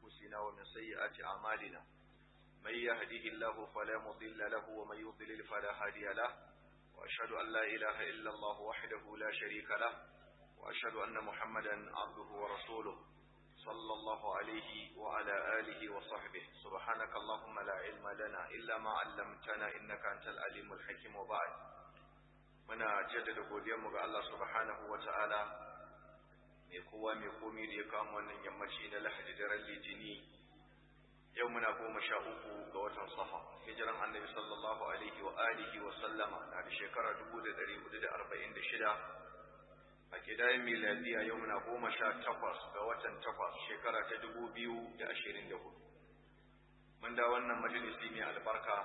أنفسنا ومن سيئات أعمالنا من يهده الله فلا مضل له ومن يضلل فلا هادي له وأشهد أن لا إله إلا الله وحده لا شريك له وأشهد أن محمدا عبده ورسوله صلى الله عليه وعلى آله وصحبه سبحانك اللهم لا علم لنا إلا ما علمتنا إنك أنت العليم الحكيم وبعد muna jaddada godiyarmu ga Allah subhanahu wa ta'ala mai kowa mai komi da ya kama wannan yammaci na lahadi daren litini yau muna goma sha uku ga watan safa hijiran annabi sallallahu alaihi wa alihi wa sallama na da shekara dubu da dari hudu da arba'in da shida a kidayen miladiya yau muna goma sha takwas ga watan takwas shekara ta dubu biyu da ashirin da hudu mun da wannan majalisi mai albarka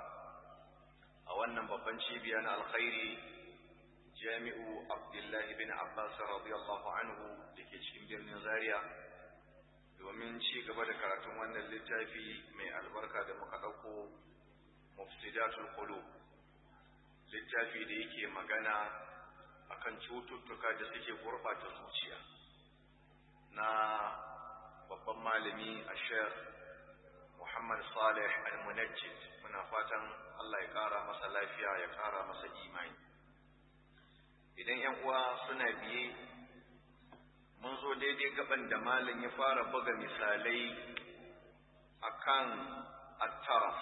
a wannan babban cibiya na alkhairi jami'u abdullahi bin abbas radiyallahu anhu da ke cikin birnin zaria domin ci gaba da karatun wannan littafi mai albarka da muka ɗauko mufsidatul qulub littafi da yake magana akan cututtuka da suke gurɓata zuciya na babban malami a sheikh muhammad salih al-munajjid muna fatan allah ya ƙara masa lafiya ya ƙara masa imani idan ‘yan uwa suna biye mun zo daidai gaban da malin ya fara buga misalai akan attaraf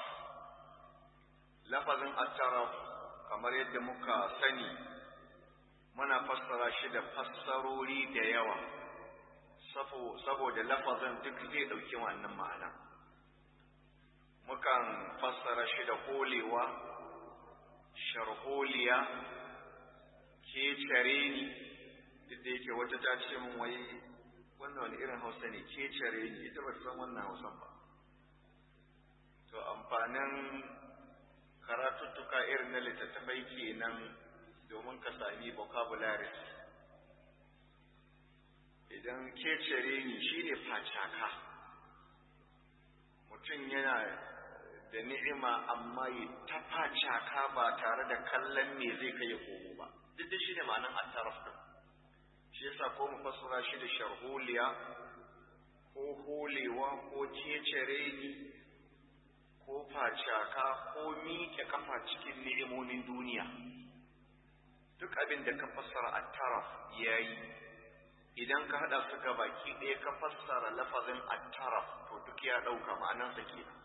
lafazin attaraf kamar yadda muka sani muna fassara shi da fassarori da yawa saboda lafazin duk zai ɗauki wannan ma'ana mukan fassara shi da holewa sharholiya ke care ni duk da yake wata ta ce min wai wannan wani irin hausa ne ke care ni ita ba san wannan hausan ba to amfanin karatuttuka irin na littattafai kenan domin ka sami vocabularies idan ke care ni shine facaka mutum yana da ni'ima amma ya ta facaka ba tare da kallon me zai kai ya komo ba duk da shi ne ma'anan attaraf din shi yasa ko mu fassara shi da sharholiya ko holewa ko cecere ni ko facaka ko miƙe kafa cikin ni'imomin duniya duk abin da ka fassara attaraf yayi idan ka haɗa su ga baki ɗaya ka fassara lafazin attaraf to duk ya ɗauka ma'anansa kenan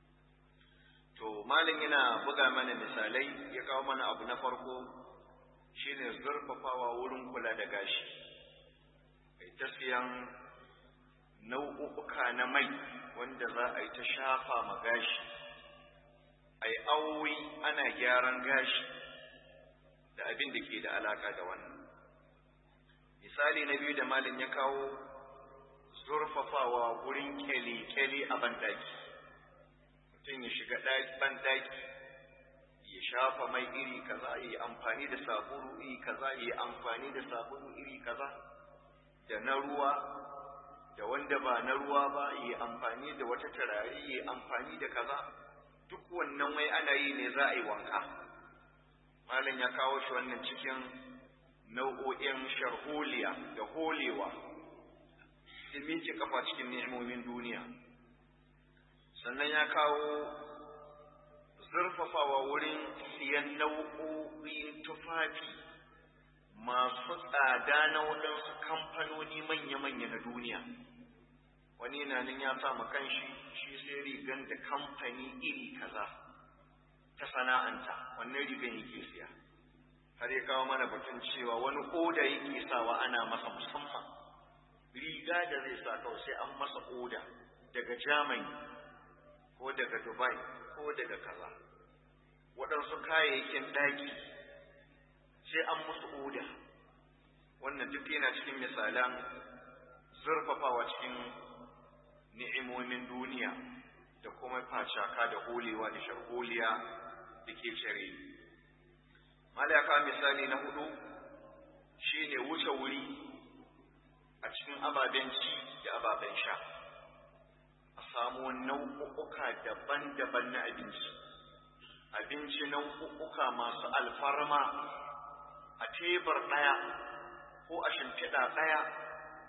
to malin yana buga mana misalai ya kawo mana abu na farko shine zurfafawa wurin kula da gashi kai ta siyan nau'uka na mai wanda za a yi ta shafa ma gashi ai awoyi ana gyaran gashi da abin da ke da alaka da wannan misali na biyu da malin ya kawo zurfafawa wurin kyale-kyale a bandaki mutum ya shiga bandaki ya shafa mai iri kaza ya yi amfani da sabulu iri kaza ya yi amfani da sabulu iri kaza da na ruwa da wanda ba na ruwa ba ya yi amfani da wata turare ya yi amfani da kaza duk wannan wai ana yi ne za a yi wanka malam ya kawo shi wannan cikin nau'o'in sharholiya da holewa da miƙe kafa cikin ni'imomin duniya sannan ya kawo zurfafawa wurin siyan nau'o'in tufafi masu tsada na waɗansu kamfanoni manya-manya na duniya wani na nan ya sa kanshi shi sai rigan da kamfani iri kaza ta sana'anta wannan rigan yake siya har ya kawo mana batun cewa wani oda yake sawa ana masa musamman riga da zai sa kawai sai an masa oda daga germany ko daga dubai ko daga kaza waɗansu kayayyakin ɗaki sai an musu oda wannan duk yana cikin misalan zurfafawa cikin ni'imomin duniya da kuma facaka da holewa da sharholiya da ke cire malaka misali na hudu shine wuce wuri a cikin ababen ci da ababen sha a samu nau'uka daban-daban na abinci abinci nau'uka masu alfarma a tebur ɗaya ko a shimfiɗa ɗaya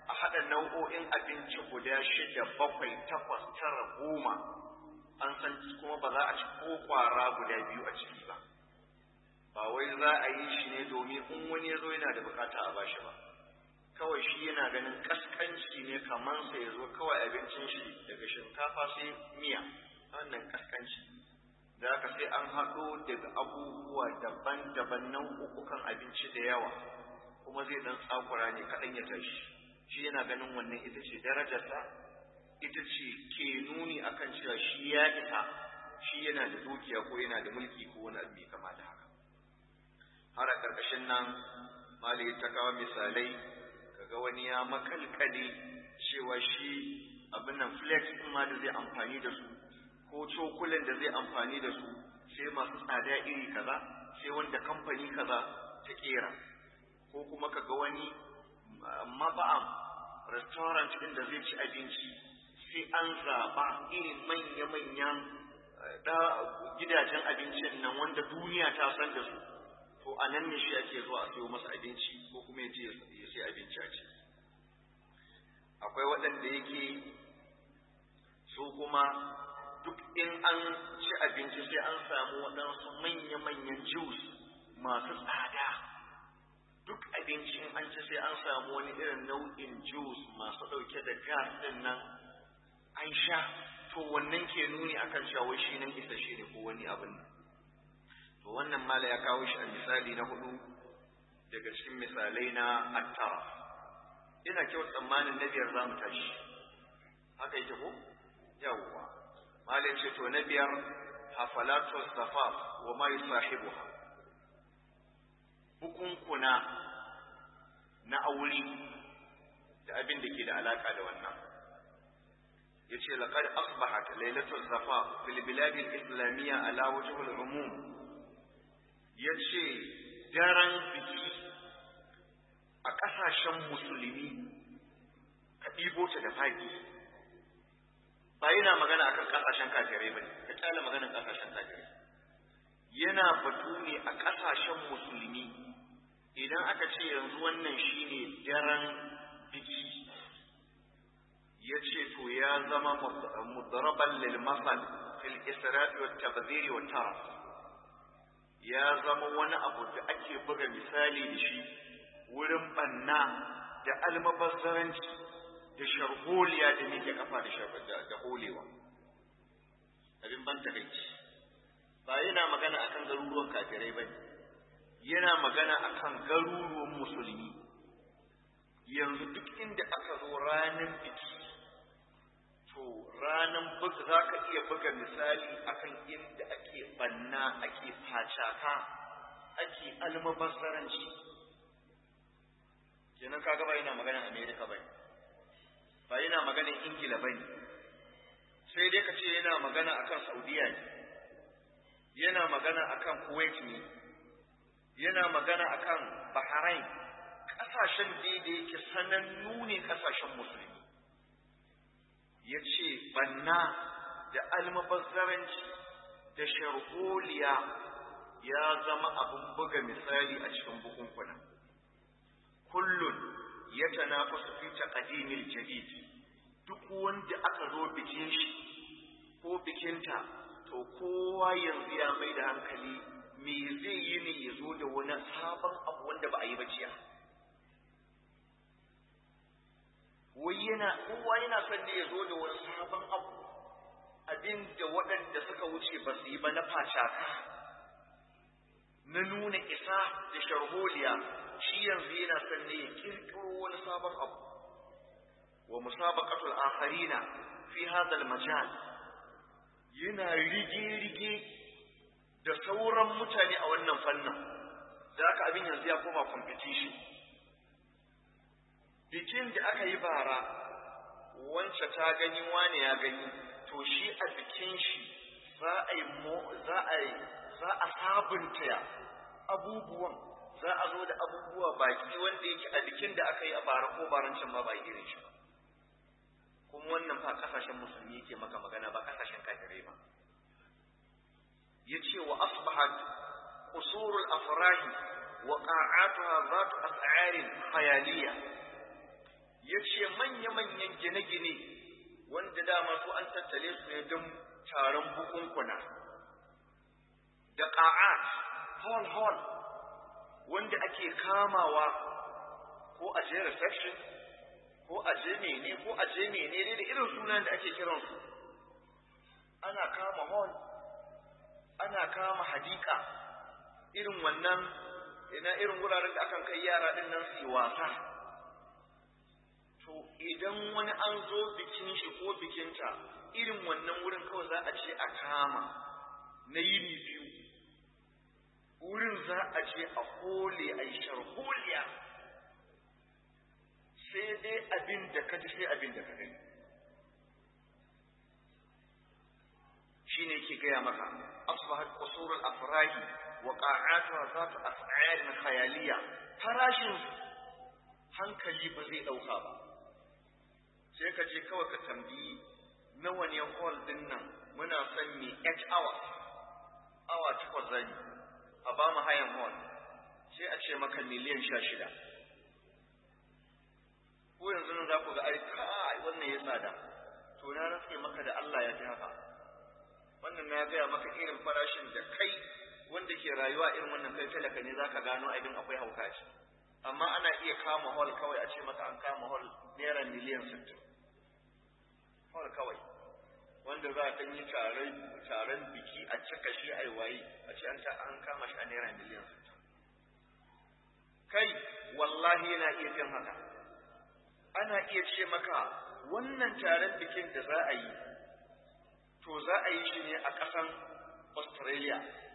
a haɗa nau'o'in abinci guda shida bakwai takwas tara goma an san kuma ba za a ci ko kwara guda biyu a ciki ba ba wai za a yi shi ne domin in wani ya zo yana da bukata a bashi ba kawai shi yana ganin kaskanci ne kamar sa ya zo kawai abincin shi daga shinkafa sai miya wannan kaskanci da haka sai an haɗo daga abubuwa daban-daban nau'ukan abinci da yawa kuma zai dan tsakura ne kaɗan ya tashi shi yana ganin wannan ita ce darajarsa ita ce ke nuni akan cewa shi ya isa shi yana da dukiya ko yana da mulki ko wani abu mai kama da haka har a ƙarƙashin nan mali ta kawo misalai kaga wani ya makalkale cewa shi abin nan flex ɗin ma da zai amfani da su ko cokulan da zai amfani da su sai masu tsada iri kaza sai wanda kamfani kaza ta kera ko kuma kaga wani maba'am restaurant ɗin da zai ci abinci sai an zaɓa irin manya-manyan gidajen abincin nan wanda duniya ta san da su to a nan ne shi ake zuwa a sayo masa abinci ko kuma ya je ya sai abinci a ci akwai waɗanda yake su kuma duk in an ci abinci sai an samu waɗansu manya-manyan juice masu tsada duk abinci in an ci sai an samu wani irin nau'in juice masu ɗauke da gas ɗin nan an sha to wannan ke nuni akan cewa shi nan isa shi ne ko wani abin nan to wannan mala ya kawo shi a misali na hudu daga cikin misalai na attara ina kyau tsammanin na biyar za mu tashi haka yake ko yawwa malin ce to na biyar hafalatu safaf wa ma yusahibuha bukunkuna na aure da abin da ke da alaka da wannan yace laqad asbahat lailatul safaf fil bilad al islamiyya ala wajh al umum yace daren biki a kasashen musulmi ka ɗibo ta da faɗi ba yana magana akan kasashen kafirai ba ka kyale maganar kasashen kafirai yana batu ne a kasashen musulmi idan aka ce yanzu wannan shine daren biki ya ce to ya zama mudraban lil masal fil isra'i wat tabdhir wat taraf ya zama wani abu da ake buga misali da shi wurin banna da almabazzaranci da sharholiya da nike kafa da da holewa abin ban takaici ba yana magana akan garuruwan kafirai bane yana magana akan garuruwan musulmi yanzu duk inda aka zo ranar biki to ranar buga za ka iya buga misali akan inda ake banna ake facaka ake almabazzaranci kenan kaga ba yana maganar america bane ba yana maganar ingila bane sai dai ka ce yana magana akan saudiya ne yana magana akan kuwait ne yana magana akan bahrain kasashen da yake sanannu ne kasashen musulmi ya ce banna da almabazzaranci da sharholiya ya zama abin buga misali a cikin bukunkuna kullun ya tanafasu fi taqdimil jadid duk wanda aka zo bikin shi ko bikinta to kowa yanzu ya mai da hankali me zai yi ne ya zo da wani sabon abu wanda ba a yi ba jiya wai yana kowa yana son ne ya zo da wani sabon abu abin da waɗanda suka wuce ba su yi ba na facaka na nuna isa da sharholiya shi yanzu yana son ne ya kirkiro wani sabon abu wa musabaqatul akharina fi hadha al-majal yana rige-rige da sauran mutane a wannan fannin da aka abin yanzu ya koma competition bikin da aka yi bara wance ta gani wane ya gani to shi a bikin shi za a yi za a yi za a sabunta abubuwan za a zo da abubuwa baki wanda yake a bikin da aka yi a bara ko barancin ma ba irin shi ba kuma wannan fa kasashen musulmi yake maka magana ba kasashen kafirai ba yace wa asbahat qusurul afrahi wa qa'atuha zatu as'arin khayaliyya ya ce manya-manyan gine-gine wanda dama su an tattale su ne don taron bukunkuna da ƙa'at hall-hall wanda ake kamawa ko a je reception ko a je mene ko a je mene ne da irin sunan da ake kiransu ana kama hall ana kama hadika irin wannan ina irin wuraren da akan kai yara din nan su yi wasa to idan wani an zo bikin shi ko bikinta irin wannan wurin kawai za a ce a kama na yini biyu wurin za a ce a hole a yi sharholiya sai dai abin da ka ji sai abin da ka gani shi ne ke gaya maka asbahat qusurul afrahi wa qa'atuha zatu as'ar khayaliya farashin hankali ba zai dauka ba sai ka je kawai ka tambayi nawa ne hall din nan muna son mi 8 hours awa takwas zani a ba mu hayan hall sai a ce maka miliyan sha shida ko yanzu nan za ku ga ai kai wannan ya tsada to na rantse maka da Allah ya fi haka wannan na gaya maka irin farashin da kai wanda ke rayuwa irin wannan kai talaka ne zaka gano abin akwai hauka ce amma ana iya kama hall kawai a ce maka an kama hall naira miliyan sittin hall kawai wanda za a yi taron biki a cika shi a waye a ce an kama shi a naira miliyan sittin kai wallahi yana iya fin haka ana iya ce maka wannan taron bikin da za a yi to za a yi shi ne a ƙasan australia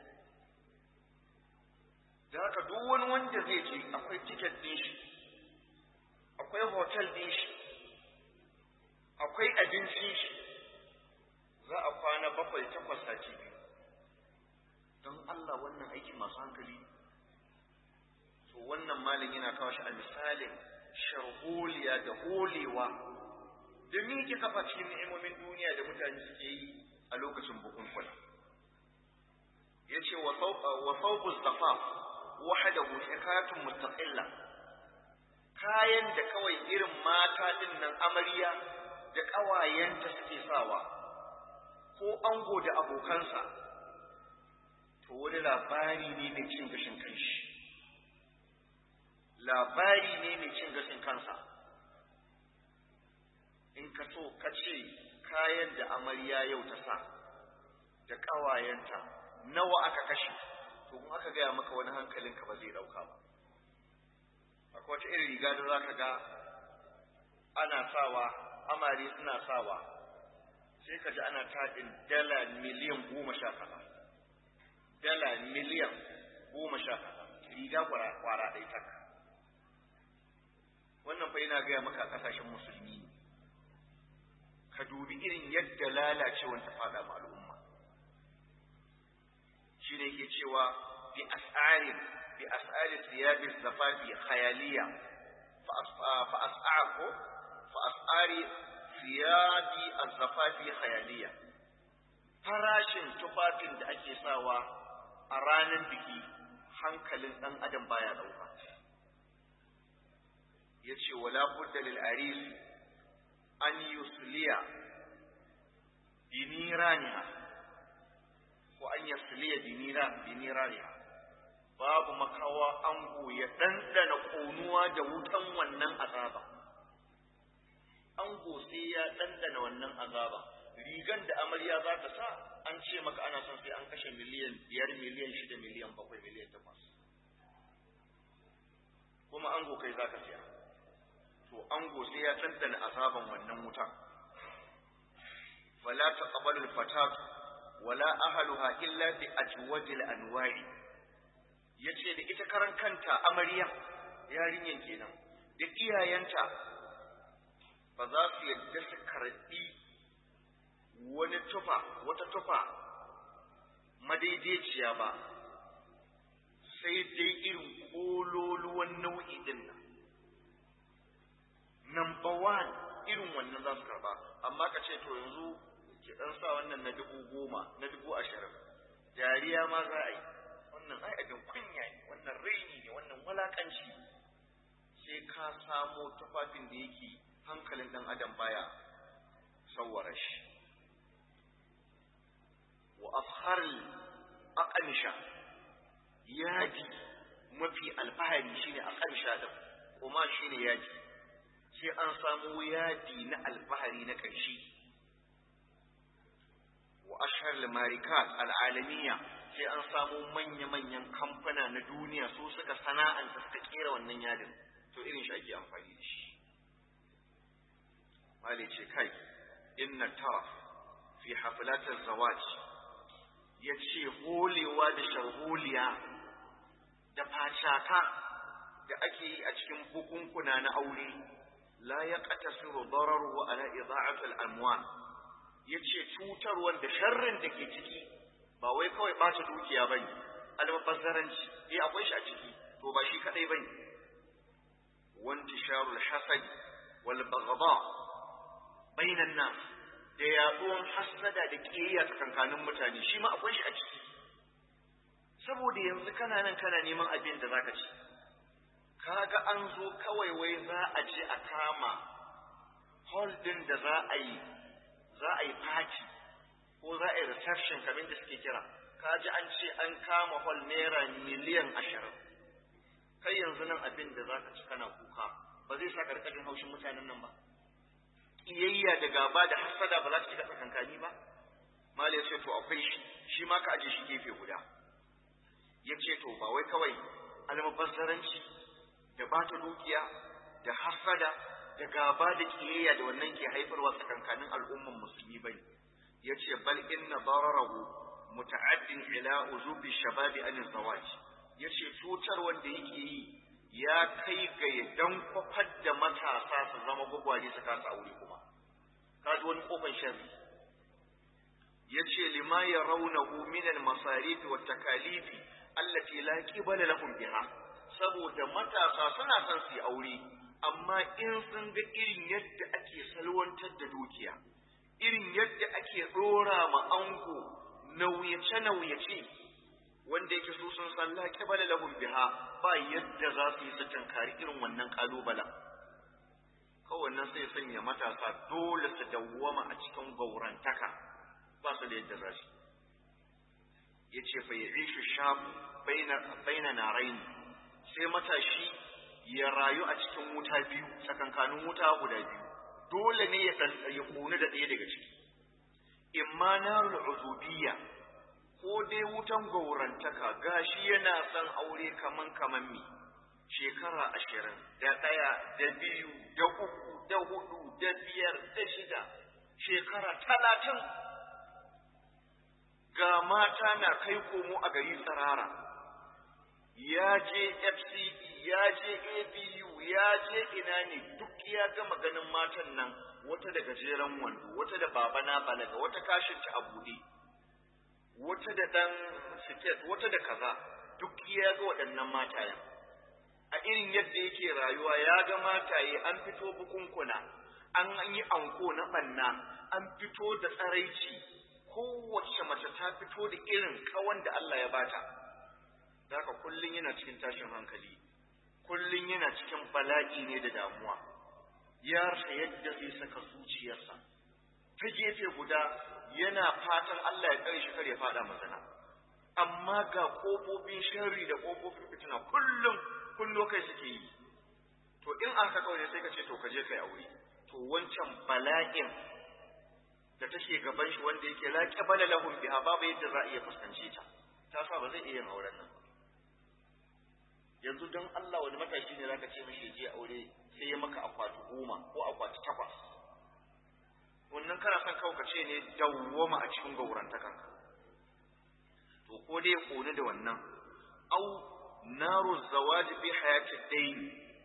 da haka duk wani wanda zai je akwai tiket ɗin shi akwai hotel ɗin shi akwai abincin shi za a kwana bakwai takwas sati biyu don Allah wannan aiki masu hankali to wannan malin yana kawo shi a misalin sharholiya da holewa da miƙe kafa cikin ni'imomin duniya da mutane suke yi a lokacin bukunkuna ya ce wa sauƙu zafaf wahadahu shikatun mustaqilla kayan da kawai irin mata din nan amarya da ƙawayenta suke sawa ko ango da abokansa to wani labari ne mai cin gashin kanshi labari ne mai cin gashin kansa in ka so ka ce kayan da amarya yau ta sa da ƙawayenta nawa aka kashe to in aka gaya maka wani hankalinka ba zai ɗauka ba akwai wata irin riga da za ka ga ana sawa amare suna sawa sai ka ji ana taɗin dala miliyan goma sha kaza dala miliyan goma sha kaza riga kwara ɗaya tak wannan fa yana gaya maka a ƙasashen musulmi ne ka dubi irin yadda lalacewar ta faɗa ma al'umma shi ne ke cewa bi as'ari bi as'ari siyabi zafafi khayaliya fa as'ar ko fa as'ari siyabi az-zafafi khayaliya farashin tufafin da ake sawa a ranar biki hankalin ɗan adam baya ɗauka ya ce wala budda lil aris an yusliya biniraniha ko an yusliya biniraniha babu makawa ango ya ɗanɗana ƙonuwa da wutan wannan azaba ango sai ya ɗanɗana wannan azaba rigan da amarya za ta sa an ce maka ana son sai an kashe miliyan biyar miliyan shida miliyan bakwai miliyan takwas kuma ango kai za ka siya to ango sai ya tantana azaban wannan wuta fala taqbalu al-fatat wala ahluha illa bi ajwadil anwari yace da ita karan kanta amarya yarinyan kenan da iyayenta ba za su yadda su karɓi wani tufa wata tufa madaidaiciya ba sai dai irin kololuwan nau'i din nan number one irin wannan za su karba amma ka ce to yanzu ki dan sa wannan na dubu goma na dubu ashirin dariya ma za a yi wannan ai abin kunya ne wannan raini ne wannan walakanci sai ka samo tufafin da yake hankalin ɗan adam baya sawwara shi wa afharil aqamisha yaji mafi alfahari shine aqamisha da kuma shine yaji sai an samu yadi na alfahari na ƙarshe wa ashhar marikat al'alamiya sai an samu manya-manyan kamfana na duniya su suka sana'anta suka kera wannan yadin to irin shi ake amfani da shi mali ce kai inna taraf fi haflatar zawaj ya ce holewa da sharholiya da facaka da ake yi a cikin bukunkuna na aure la ya ƙatasiru dararu ala ida'atul amwal ya ce cutarwar da sharrin da ke ciki ba wai kawai ɓata dukiya ba ne almabazzaranci eh akwai shi a ciki to ba shi kaɗai ba ne wanti sharul hasad wal baghdha bainan nas da yaduwan hasada da kiyayya tsakankanin mutane shi ma akwai shi a ciki saboda yanzu kana nan kana neman abin da zaka ci kaga an zo kawai wai za a je a kama hall din da za a yi za a yi party ko za a yi reception kamar da suke kira ka ji an ce an kama hall naira miliyan ashirin kai yanzu nan abin da za ka ci kana kuka ba zai sa karkashin haushin mutanen nan ba ƙiyayya da gaba da hasada ba za ta shiga tsakankani ba mali ya ce to akwai shi shi ma ka aje shi gefe guda ya ce to ba wai kawai almubazzaranci da bata dukiya da hasada da gaba da kiyayya da wannan ke haifarwa tsakankanin al'umman musulmi bane yace bal inna dararahu muta'addin ila uzubi shababi an zawaj yace cutar wanda yake yi ya kai ga dan kwafar da matasa su zama gwagwaje su kasa aure kuma kaji wani kofar sharri yace lima yarawnahu min al-masarif wa takalif allati la qibala lahum biha saboda matasa suna son su yi aure amma in sun ga irin yadda ake salwantar da dukiya irin yadda ake ɗora ma ango nauyace-nauyace wanda yake su sun san laƙi bala lahum biha ba yadda za su yi su tankari irin wannan ƙalubalen kowannen sai sanya matasa dole su dawwama a cikin gaurantaka ba su da yadda za su ya ce fa ya ishu shafu baina naraini sai matashi ya rayu a cikin wuta biyu tsakankanin wuta guda biyu dole ne ya ya kone da ɗaya daga ciki imma narul uzubiyya ko dai wutan gaurantaka gashi yana son aure kaman kaman mi shekara ashirin da ɗaya da biyu da uku da hudu da biyar da shida shekara talatin ga mata na kai komo a gari tsirara ya je FCE ya je ABU ya je ina ne duk ya gama ganin matan nan wata da gajeren wando wata da baba na balaga wata kashin ta a buɗe wata da dan siket wata da kaza duk ya ga waɗannan matayen a irin yadda yake rayuwa ya ga mataye an fito bukunkuna an yi anko na ɓanna an fito da tsaraici kowace mace ta fito da irin kawan da Allah ya bata haka kullum yana cikin tashin hankali kullum yana cikin bala'i ne da damuwa ya rasa yadda zai saka zuciyarsa ta gefe guda yana fatan Allah ya tsare shi kar ya fada mazana amma ga kofofin sharri da kofofin fitina kullum kullo kai suke yi to in aka kawai sai ka ce to ka je kai aure to wancan bala'in da take gaban shi wanda yake la qabala lahum biha babu yadda za a iya fuskance ta ta sa ba zai iya yin auren nan yanzu don Allah wani matashi ne zaka ce mishi je aure sai ya maka akwati goma ko akwati takwas wannan kana son kawai ka ce ne dawwama a cikin gaurantakan to ko dai kone da wannan au naru zawaji bi hayati dayn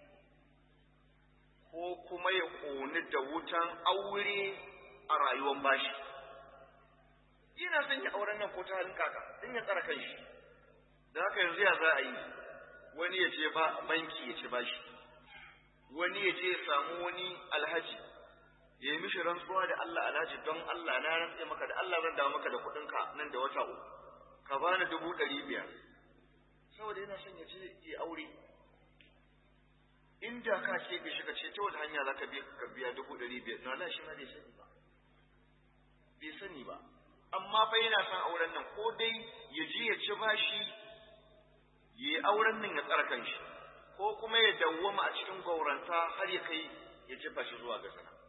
ko kuma ya kone da wutan aure a rayuwar bashi ina son ya auren nan ko ta halin kaka din ya tsara kanshi da haka yanzu ya za a yi wani ya je ba banki ya ci bashi wani ya je ya samu wani alhaji ya yi mishi rantsuwa da Allah alhaji don Allah na rantse maka da Allah zan dawo maka da kuɗinka nan da wata uku ka bani dubu ɗari biyar saboda yana son ya je ya aure inda ka ce bai shiga ce ta wata hanya za ka biya dubu ɗari biyar na wala shi ma bai sani ba bai sani ba amma fa yana son auren nan ko dai ya je ya ci bashi ya yi auren nan ya tsara kanshi ko kuma ya dawwama a cikin gauranta har ya kai ya jefa shi zuwa ga sana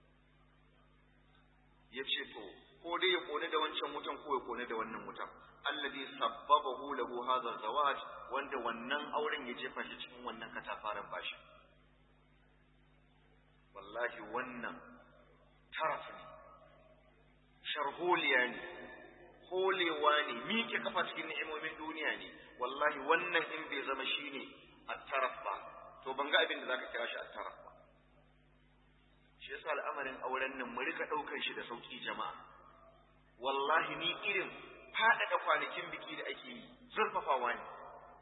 ya ce to ko dai ya kone da wancan wutan ko ya kone da wannan wutan alladhi sabbabahu lahu hadha zawaj wanda wannan auren ya jefa shi cikin wannan katafaren bashi wallahi wannan taraf ne sharholiya ne holewa ne miƙe kafa cikin ni'imomin duniya ne wallahi wannan in bai zama shine at-taraf ba to ban ga abin da zaka kira shi at-taraf ba shi yasa al'amarin auren nan mu rika daukar shi da sauki jama'a wallahi ni irin faɗaɗa kwanakin biki da ake yi zurfafawa ne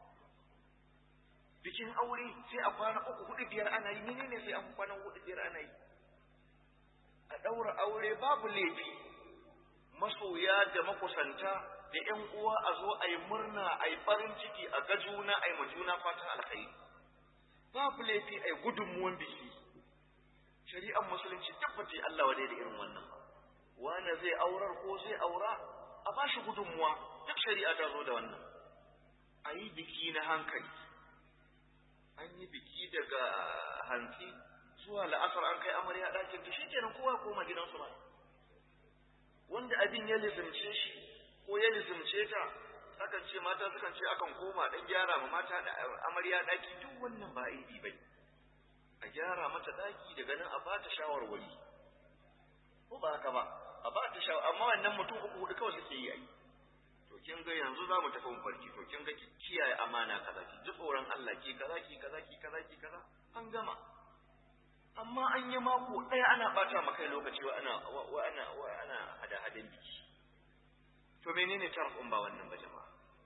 bikin aure sai a kwana uku hudu biyar ana yi menene sai an kwana hudu biyar ana yi a ɗaura aure babu laifi masoya da makusanta da ƴan uwa a zo a yi murna a yi farin ciki a ga juna a yi ma juna fatan alkhairi babu laifi a yi gudunmuwan biki shari'ar musulunci tabbata Allah wadai da irin wannan ba wane zai aurar ko zai aura a ba shi gudunmuwa duk shari'a ta zo da wannan a yi biki na hankali an yi biki daga hantsi zuwa la'asar an kai amarya ɗakin ta shikenan kowa koma gidansu ba wanda abin ya lizimce shi ko ya lizimce ta akan ce mata sukan ce akan koma dan gyara ma mata da amarya ɗaki duk wannan ba aibi bai a gyara mata ɗaki daga nan a bata shawarwari ko ba haka ba a bata shawar amma wannan mutum uku hudu kawai suke yi ai to kin ga yanzu za mu tafi farki to kin ga ki kiyaye amana kaza ki ji tsoron Allah ki kaza ki kaza ki kaza ki kaza an gama amma an yi mako ɗaya ana bata maka lokaci wa ana wa ana wa ana hada hadan biki to menene tarfin ba wannan ba jama'a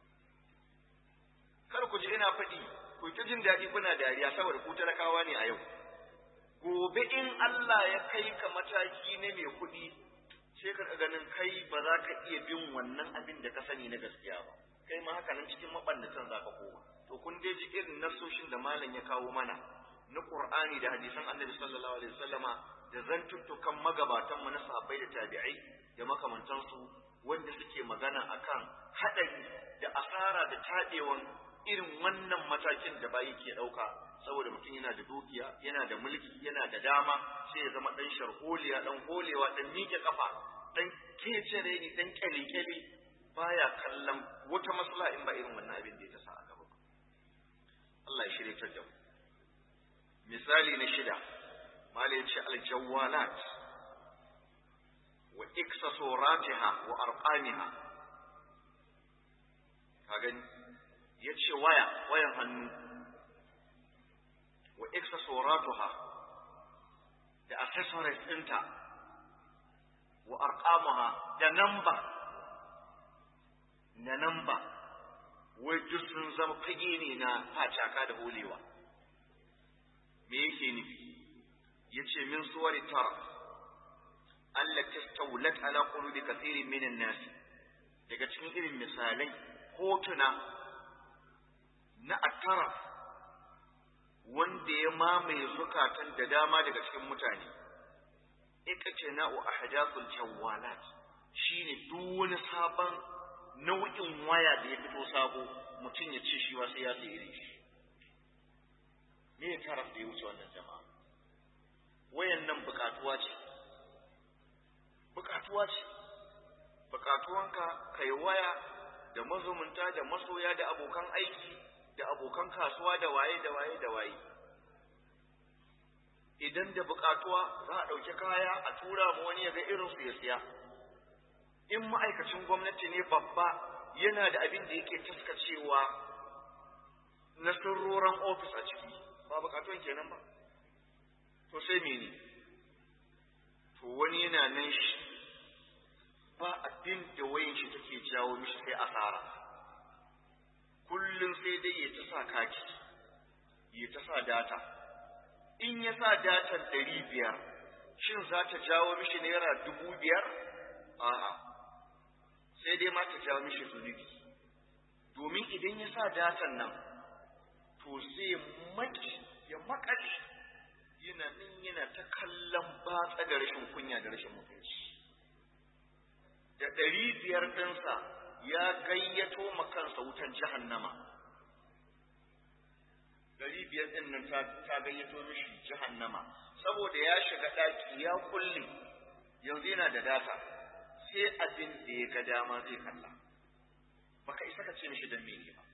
kar ku ji ina faɗi ku ta jin daɗi kuna dariya saboda ku talakawa ne a yau gobe in Allah ya kai ka mataki na mai kuɗi sai ka ganin kai ba za ka iya bin wannan abin da ka sani na gaskiya ba kai ma haka nan cikin mabannatan za ka koma to kun dai ji irin nasoshin da malam ya kawo mana na Qur'ani da hadisan Annabi sallallahu alaihi wasallama da zantuttukan magabatan mu na sahabbai da tabi'ai da makamantansu wanda suke magana akan hadari da asara da tadewan irin wannan matakin da bayi ke dauka saboda mutum yana da dukiya yana da mulki yana da dama sai ya zama dan sharholiya dan holewa dan miƙe kafa dan kecere ni dan kyale baya kallon wata maslaha in ba irin wannan abin da ya tasa a gaba Allah ya shirye ta da mu misali na shida mala yace aljawalat wa iksasuratiha wa arqamiha ka gani yace waya wayan hannu wa iksasuratuha da accessories ɗinta wa arqamuha da number na number wai duk sun zama fage ne na facaka da holewa me yake nufi yace min suwari tara allati stawlat ala qulubi kathirin min an-nas daga cikin irin misalai hotuna na atara wanda ya mamaye zukatan da dama daga cikin mutane ikace na'u ahdathul jawalat shine duk wani sabon nau'in waya da ya fito sabo mutum ya ce shi sai ya sayi shi me ya taraf da ya wuce wannan jama'a wayan nan bukatuwa ce bukatuwa ce bukatuwanka kai waya da mazumunta da masoya da abokan aiki da abokan kasuwa da waye da waye da waye idan da bukatuwa za a ɗauki kaya a tura ma wani ya ga irin su ya siya in ma'aikacin gwamnati ne babba yana da abin da yake taskacewa na sirroran ofis a ciki ba bukatun kenan ba to sai mene to wani yana nan shi ba abin da wayan shi take jawo mishi sai asara kullum sai dai ya ta sa kaki ya ta sa data in ya sa datan ɗari biyar shin za ta jawo mishi naira dubu biyar a'a sai dai ma ta jawo mishi zunubi domin idan ya sa datan nan to zai maki ya makale yana nan yana ta kallon batsa da rashin kunya da rashin mutunci da ɗari biyar ɗinsa ya gayyato ma kansa wutan jahannama ɗari biyar ɗin nan ta gayyato mishi jahannama saboda ya shiga ɗaki ya kulle yanzu yana da data sai abin da ya ga dama zai kalla baka isa ka ce mishi dan mene ba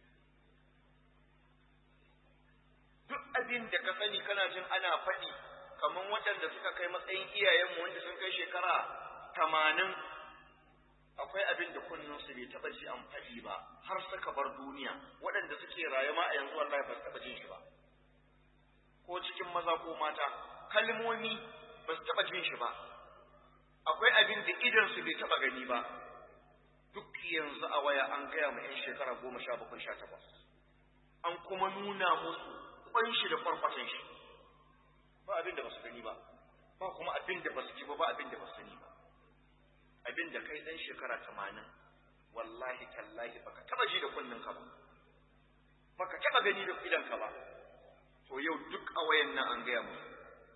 duk abin da ka sani kana jin ana faɗi kamar waɗanda suka kai matsayin iyayenmu wanda sun kai shekara tamanin akwai abin da kunninsu bai taɓa ji an faɗi ba har suka bar duniya waɗanda suke raye ma a yanzu wallahi ba su taɓa jin shi ba ko cikin maza ko mata kalmomi ba su taɓa jin shi ba akwai abin da idansu bai taɓa gani ba duk yanzu a waya an gaya ma 'yan shekara goma sha bakwai sha takwas an kuma nuna musu kwan shi da farfatan shi ba abin da ba su gani ba ba kuma abin da ba su ci ba ba abin da ba su sani ba abin da kai dan shekara tamanin wallahi tallahi baka taba ji da kunnin ka ba baka taba gani da idan ka ba to yau duk a wayan nan an gaya musu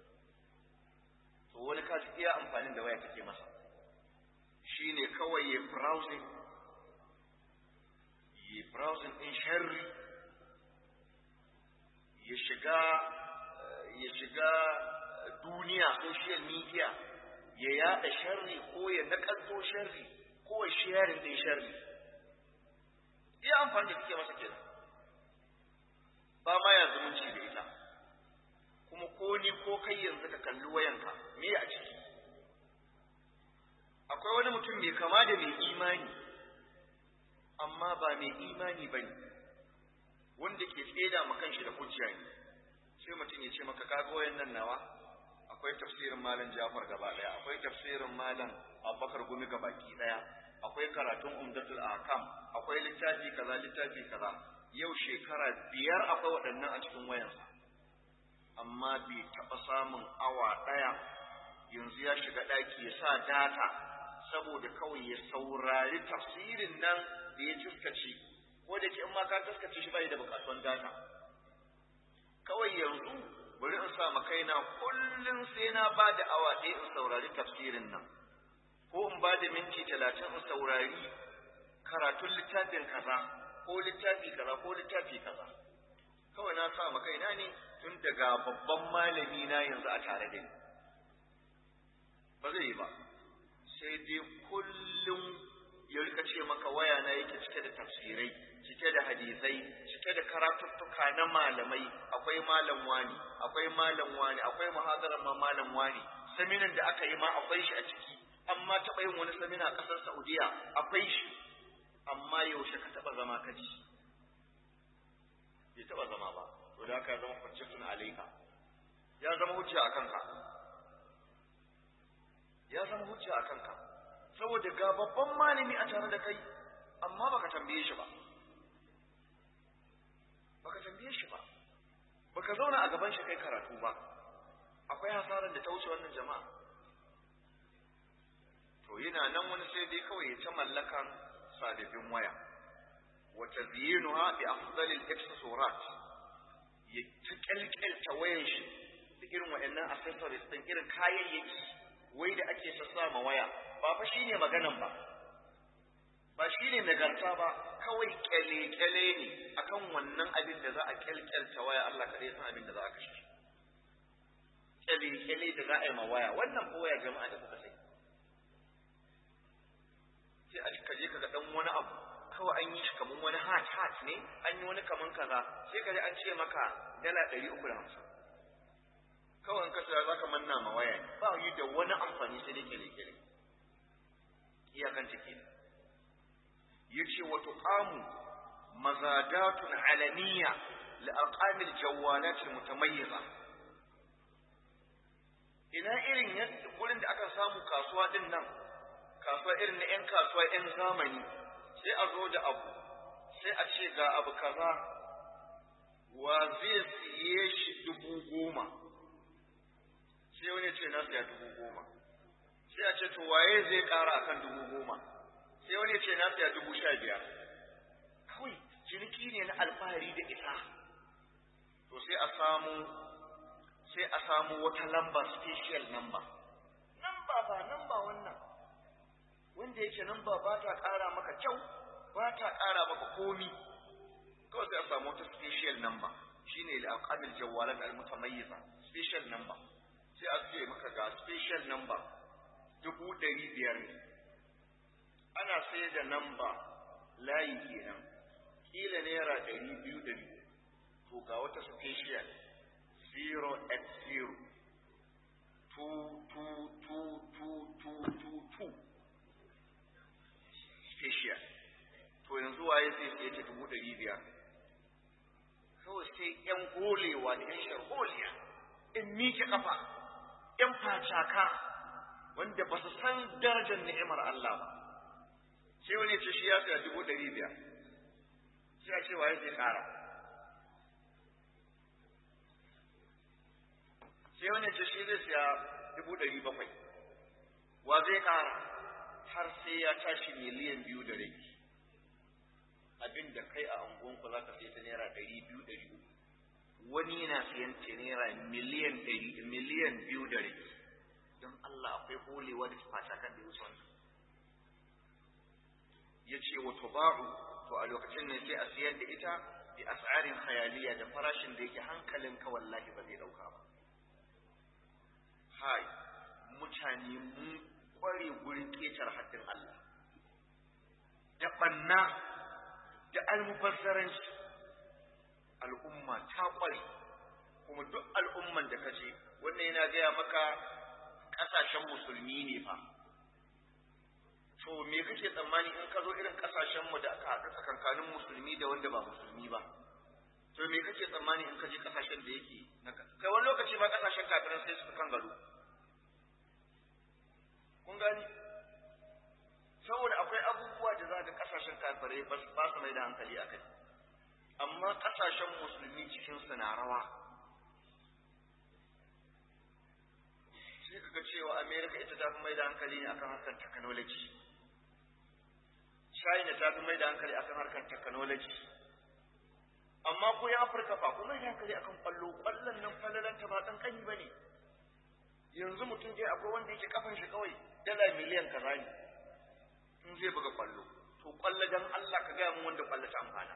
to wani kaji iya amfanin da waya take masa shine kawai ya browsing yi browsing din sharri ya shiga ya shiga duniya social media ya yada sharri ko ya nakalto sharri ko ya sharing din sharri iya amfani da kike masa kenan ba ma ya zumunci da ita kuma ko ni ko kai yanzu ka kalli wayanka me a ciki akwai wani mutum mai kama da mai imani amma ba mai imani bane wanda ke tseda ma kanshi da hujja ne sai mutum ya ce maka kaga wayannan nawa akwai tafsirin malam Jafar gaba daya akwai tafsirin malam Abubakar Gumi gabaki daya akwai karatun Umdatul Ahkam akwai littafi kaza littafi kaza yau shekara biyar akwai waɗannan a cikin wayansa amma bai taɓa samun awa ɗaya yanzu ya shiga ɗaki ya sa data saboda kawai ya saurari tafsirin nan da ya tuskace ko da ke in ma ka tuskace shi bai da bukatuwan data kawai yanzu bari in sa kaina kullum sai na ba da awa ɗaya in saurari tafsirin nan ko in ba da minti talatin in saurari karatun littafin kaza ko littafi kaza ko littafi kaza kawai na sa kaina ne tun daga babban malami na yanzu a tare da ni ba zai yi ba sai dai kullum ya rika ce maka waya na yake cike da tafsirai cike da hadisai cike da karatuttuka na malamai akwai malam wani akwai malam wani akwai muhadarar ma malam wani saminan da aka yi ma akwai shi a ciki amma taɓa yin wani samina a ƙasar Saudiya akwai shi amma yaushe ka taɓa zama ka ji bai taɓa zama ba to da haka zama hujjatun alaika ya zama hujja a kanka ya zama hujja a kanka saboda ga babban malami a tare da kai amma baka tambaye shi ba baka tambaye shi ba baka zauna a gaban shi kai karatu ba akwai hasaran da ta wuce wannan jama'a to yana nan wani sai dai kawai ya ta mallakan sadafin waya wa tazyinuha bi afdalil accessorat ya ta kyalkyalta wayan shi da irin waɗannan accessories din irin kayayyaki wai da ake sassa ma waya ba fa shine maganan ba ba shine nagarta ba kawai kyale-kyale ne akan wannan abin da za a kyalkyalta waya Allah kaɗai san abin da za a kashe kyale-kyale da za a yi ma waya wannan ko waya jama'a da kuka sai sai a ka je ka ga dan wani abu kawai an yi shi kaman wani hat hat ne an yi wani kaman kaza sai ka ji an ce maka dala ɗari uku da hamsin kawai in ka saya za ka manna ma waya ba yi da wani amfani sai dai kyale-kyale iyakan take ne yace wa tuqamu mazadatun alaniya li aqamil jawalat mutamayyiza ina irin yadda gurin da aka samu kasuwa din nan kasuwa irin na yan kasuwa yan zamani sai a zo da abu sai a ce ga abu kaza wa zai siye shi dubu goma sai wani ce na siya dubu goma sai a ce to waye zai kara akan dubu goma sai wani ce na siya dubu sha biyar kawai ciniki ne na alfahari da ita to sai a samu sai a samu wata lamba special number namba ba namba wannan wanda yake namba ba ta ƙara maka kyau ba ta ƙara maka komi kawai sai a samu wata special number shine al-aqamil jawalat al-mutamayyiza special number sai a ce maka ga special number dubu ɗari biyar ne ana sai da namba layi kenan kila naira ɗari biyu ɗari to ga wata special 080 2222222 special to yanzu waye zai sai ta dubu ɗari biyar kawai sai ‘yan golewa da ‘yan sharholiya in miƙe ƙafa ‘yan facaka wanda ba su san darajar ni'imar Allah ba sai wani ce shi ya saya dubu ɗari biyar sai a ce waye zai ƙara sai wani ce shi zai siya dubu ɗari bakwai wa zai ƙara har sai ya tashi miliyan biyu da rai abin da kai a angonku za ka sai ta naira ɗari biyu ɗari uku wani yana siyan ta naira miliyan ɗari miliyan biyu da rai don Allah akwai holewa da fata kan da wuce wannan ya ce wa tubaru to a lokacin ne sai a siyar da ita bi as'arin khayaliya da farashin da yake hankalinka wallahi ba zai ɗauka ba hai mutane mun kware gurin ketar haddin Allah da banna da almubazzaranci al'umma ta kware kuma duk al'umman da kaje wannan yana gaya maka ƙasashen musulmi ne fa to me kake tsammani in ka zo irin ƙasashen mu da aka haɗu tsakankanin musulmi da wanda ba musulmi ba to me kake tsammani in ka je ƙasashen da yake kai wani lokaci ba ƙasashen kafiran sai su kan gado kun gani saboda akwai abubuwa da za ga kasashen kafirai ba su mai da hankali a kai amma kasashen musulmi cikin su na rawa sai kaga cewa america ita ta fi mai da hankali ne akan harkar technology china ta fi mai da hankali akan harkar technology amma ko ya afirka fa ku mai da hankali akan kwallo kwallon nan falalanta ba kankani ba ne yanzu mutum dai akwai wanda yake kafan shi kawai dala miliyan kaza ne in zai buga kwallo to kwallo dan Allah ka gaya mun wanda kwallo ta amfana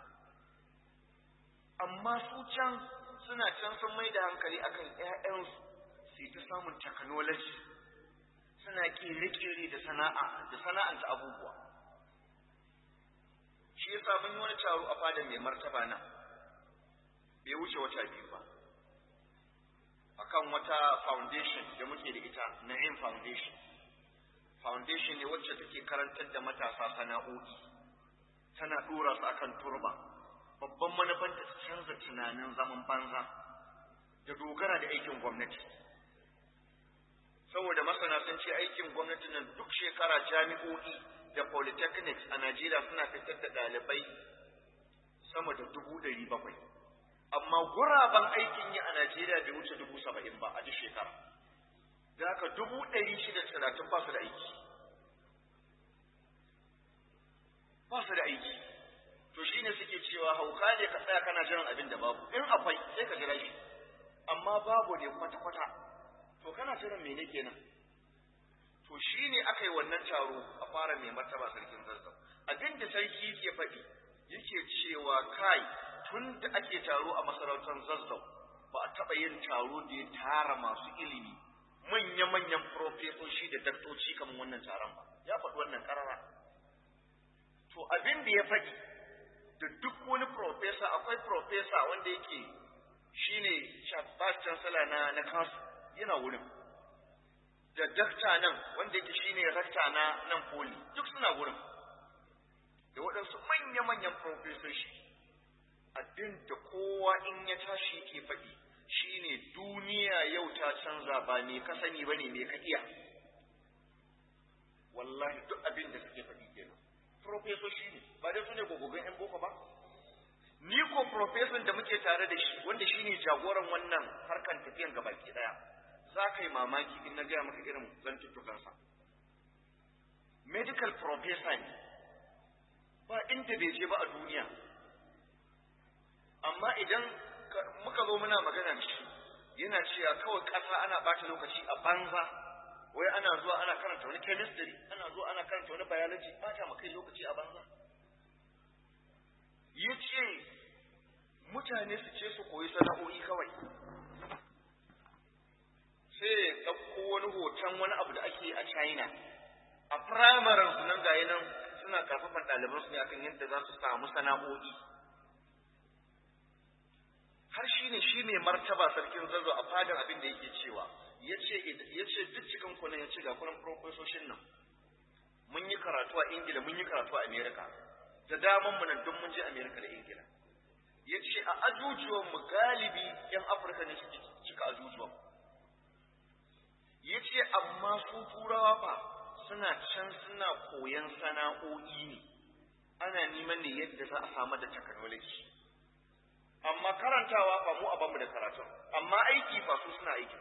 amma su can suna can sun mai da hankali akan ƴaƴansu su ta samun technology suna kere-kere da sana'a da sana'anta abubuwa shi yasa mun yi wani taro a fada mai martaba nan bai wuce wata biyu ba akan wata foundation da muke da ita Na'im Foundation foundation ne wacce take karantar da matasa sana'o'i tana dora su akan turba babban manufan ta canza tunanin zaman banza da dogara da aikin gwamnati saboda masana sun ce aikin gwamnati nan duk shekara jami'o'i da polytechnics a Najeriya suna fitar da ɗalibai sama da dubu ɗari bakwai amma guraben aikin yi a Najeriya bai wuce dubu saba'in ba a duk shekara. Da haka dubu ɗari shida talatin ba su da aiki. Ba su da aiki. To shi ne suke cewa hauka ne ka tsaya kana jiran abin da babu. In akwai sai ka jira shi. Amma babu ne kwata-kwata. To kana jiran mene kenan? To shi ne aka yi wannan taro a fara mai martaba sarkin zazzau. Abin da sarki ke faɗi yake cewa kai tun da ake taro a masarautar zazzau ba a taɓa yin taro da ya tara masu ilimi manya-manyan profesoshi da daktoci kamar wannan taron ba ya faɗi wannan ƙarara to abin da ya faɗi da duk wani profesa akwai profesa wanda yake shine vice chancellor na na kansu yana wurin da dakta nan wanda yake shine rakta na nan poli duk suna wurin da waɗansu manya-manyan profesoshi abin da kowa in ya tashi ke faɗi shine duniya yau ta canza ba ne ka sani ba ne me ka iya wallahi duk abin da suke faɗi kenan profesoshi ne ba dai su ne gogogon yan boko ba ni ko profeson da muke tare da shi wanda shine jagoran wannan harkan tafiyan gabaki daya za ka yi mamaki in na gaya maka irin zantuttukansa medical professor ne ba inda bai je ba a duniya amma idan muka zo muna magana da shi yana cewa kawai ƙasa ana ɓata lokaci a banza wai ana zuwa ana karanta wani chemistry ana zuwa ana karanta wani biology ɓata ma kai lokaci a banza ya ce mutane su ce su koyi sana'o'i kawai sai ya ɗauko wani hoton wani abu da ake a china a firamaren su nan gaya nan suna karfafan ɗaliban su ne akan yadda za su samu sana'o'i har shi ne shi mai martaba sarkin zazo a fadar abin da yake cewa ya ce duk cikin kunan ya ce ga kunan profesoshin nan mun yi karatu a ingila mun yi karatu a amerika da daman mu nan duk mun je amerika da ingila ya ce a ajujuwan mu galibi yan afirka ne suke cika ajujuwan ya ce amma su turawa fa suna can suna koyan sana'o'i ne ana neman ne yadda za a samar da technology amma karantawa ba mu a bamu da karatu amma aiki fa su suna aiki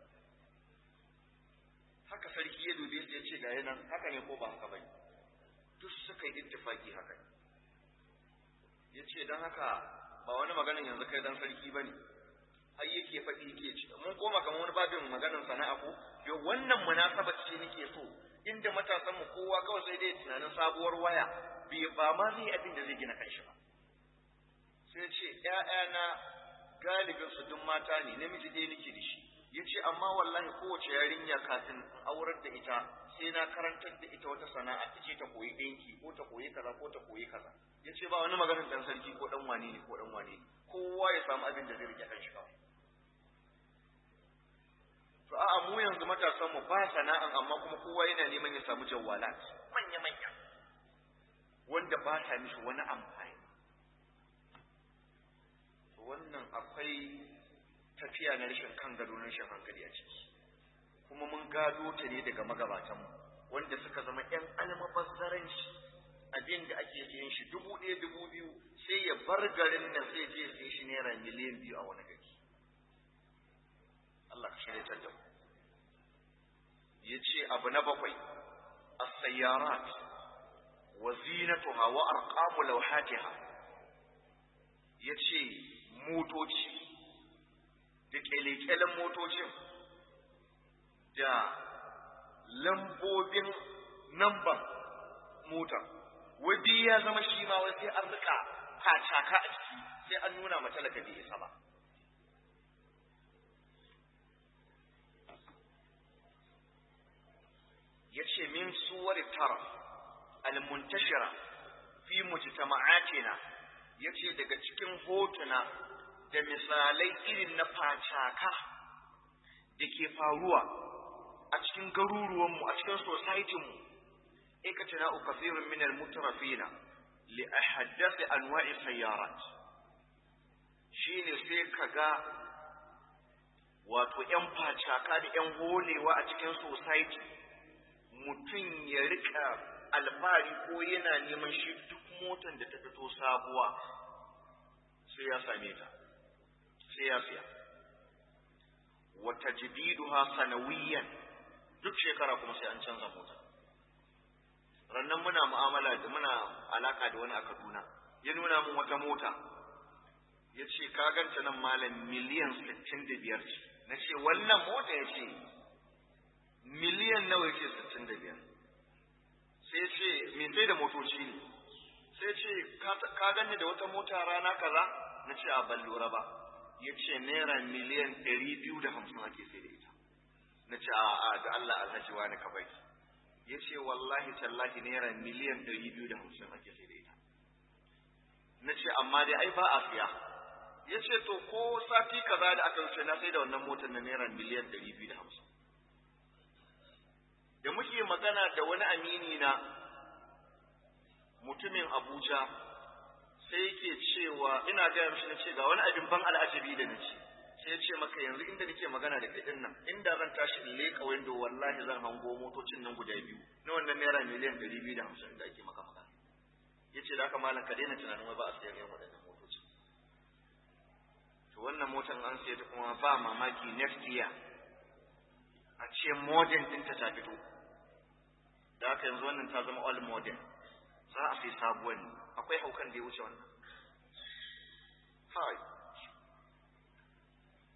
haka sarki ya dube su ya ce ga nan haka ne ko ba haka bane duk suka yi ittifaki haka ne ya ce don haka ba wani maganin yanzu kai dan sarki ba ne ai yake faɗi yake ci mun koma kamar wani babin maganin sana'a ko yo wannan munasaba ce nake so inda matasan mu kowa kawai sai dai tunanin sabuwar waya bai ba ma zai abin da zai gina kanshi ba sai ce ƴaƴana galibin su duk mata ne namiji ɗaya nake da shi yace amma wallahi kowace yarinya kafin in aurar da ita sai na karantar da ita wata sana'a ta ce ta koyi ɗinki ko ta koyi kaza ko ta koyi kaza yace ba wani maganin dan sarki ko dan wane ne ko dan wane ne kowa ya samu abin da zai rike kanshi kawai to a'a mu yanzu matasan mu ba sana'an amma kuma kowa yana neman ya samu jawwalat manya manya wanda ba ta mishi wani amfani wannan akwai tafiya na rashin kan gado na rashin hankali a ciki kuma mun gado ta ne daga magabatanmu wanda suka zama ‘yan almabazzaranci abin da ake yin shi dubu ɗaya dubu biyu sai ya bar garin nan sai je sai shi naira miliyan biyu a wani gari Allah ka shirya da mu ya ce abu na bakwai as-sayyarat wa zinatuha wa arqamu lawhatiha ya ce motoci da kyale-kyalen motocin da lambobin namban mota wadi ya zama shi ma wai sai an rika kacaka a ciki sai an nuna ma talaka bai isa ba yace min suwar tara al-muntashira fi mujtama'atina yace daga cikin hotuna da misalai irin na facaka da ke faruwa a cikin garuruwanmu a cikin societinmu ikatana ukafirun min al-mutrafina li ahaddath anwa'i sayyarat shine sai kaga wato yan facaka da yan holewa a cikin society mutum ya rika alfahari ko yana neman shi duk motar da ta fito sabuwa sai ya same ta sai ya siya wa tajdiduha sanawiyan duk shekara kuma sai an canza mota rannan muna mu'amala da muna alaka da wani a Kaduna ya nuna min wata mota ya ce ka ganta nan malam miliyan sittin da biyar ce na ce wannan mota ya ce miliyan nawa ya ce sittin da biyar sai ce me sai da motoci ne sai ce ka ganni da wata mota rana kaza na ce a ban lura ba ya ce naira miliyan ɗari biyu da hamsin ake sai da ita na ce a a da Allah alhaji wani ka bai ya ce wallahi tallahi naira miliyan ɗari biyu da hamsin ake sai da ita na ce amma dai ai ba a siya ya ce to ko sati kaza da aka wuce na sai da wannan motar na naira miliyan ɗari biyu da hamsin da muke magana da wani amini na mutumin Abuja sai yake cewa ina gaya mishi na ce ga wani abin ban al'ajabi da na ce sai ya ce maka yanzu inda nake magana da kai nan inda zan tashi in leƙa window wallahi zan hango motocin nan guda biyu na wannan naira miliyan ɗari biyu da hamsin da ake maka magana ya ce da haka malam ka daina tunanin wai ba a siyan yan waɗannan motocin to wannan motan an siya ta kuma ba mamaki next year a ce modern ɗinta ta fito da haka yanzu wannan ta zama all modern za a sai sabuwar ne akwai haukan da ya wuce wannan hai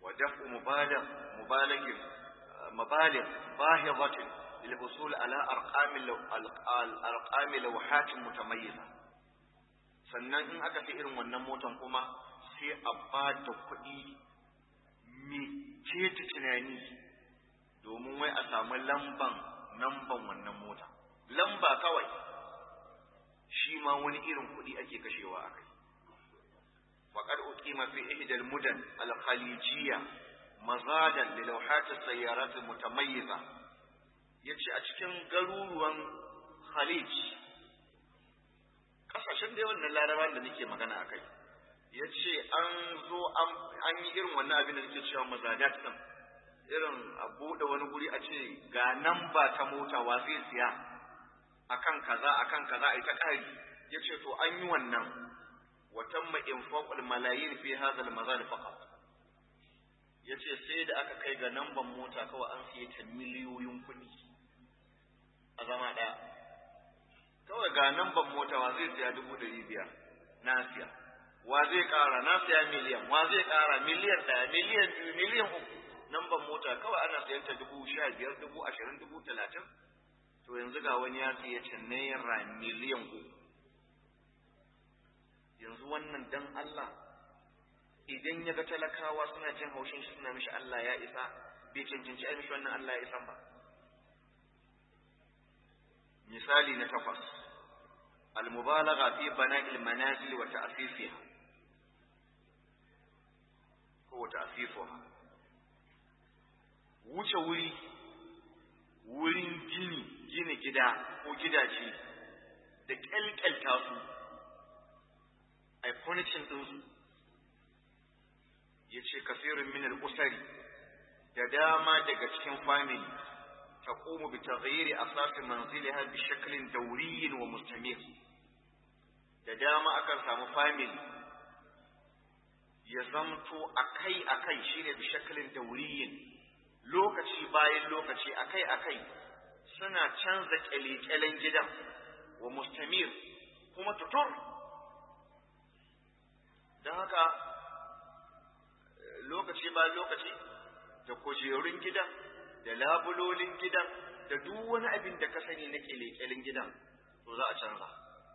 wa daf'u mubaligh mubaligh mabaligh bahidatin lil husul ala arqam arqam lawhat mutamayyiza sannan in aka fi irin wannan motan kuma sai a ba da kuɗi mai ceta tunani domin wai a samu lamban namban wannan mota lamba kawai shi ma wani irin kuɗi ake kashewa a kai وقد أقيم في إحدى المدن الخليجية مزادا للوحات السيارات المتميزة yace a cikin garuruwan Khalij kasashen da wannan larabawan da nake magana akai yace an zo an yi irin wannan abin da nake cewa mazadat din irin a bude wani guri a ce ga namba ta mota wa zai siya akan kaza akan kaza ai ta kari yace to an yi wannan وتم إنفاق الملايين في هذا المزاد فقط yace sai da aka kai ga namban mota kawai an siye ta miliyoyin kuɗi a zama ɗaya kawai ga namban mota wa zai siya dubu ɗari biyar na siya wa zai ƙara na siya miliyan wa zai ƙara miliyan ɗaya miliyan biyu miliyan uku namban mota kawai ana siyan ta dubu sha biyar dubu ashirin dubu talatin to yanzu ga wani ya siya ta naira miliyan uku yanzu wannan dan Allah idan ya ga talakawa suna jin haushin shi suna mishi Allah ya isa bai cancanci ai mishi wannan Allah ya isan ba misali na takwas المبالغة في بناء المنازل وتأسيسها هو تأسيسها wuce wuri wurin gini gina gida ko gidaje da kyalkyalta su a furnishing ɗinsu ya ce kasirin minar usari da dama daga cikin family ta ƙomu bi taghayyiri asasin manziliha bi shaklin dauriyin wa mustamir da dama akan samu family ya zamto akai akai shine bi shaklin dauriyin lokaci bayan lokaci akai akai suna canza kyale-kyalen gidan wa mustamir kuma tutur don haka lokaci ba lokaci da kujerun gidan da labulolin gidan da duk wani abin da ka sani na kyale-kyalen gidan to za a canza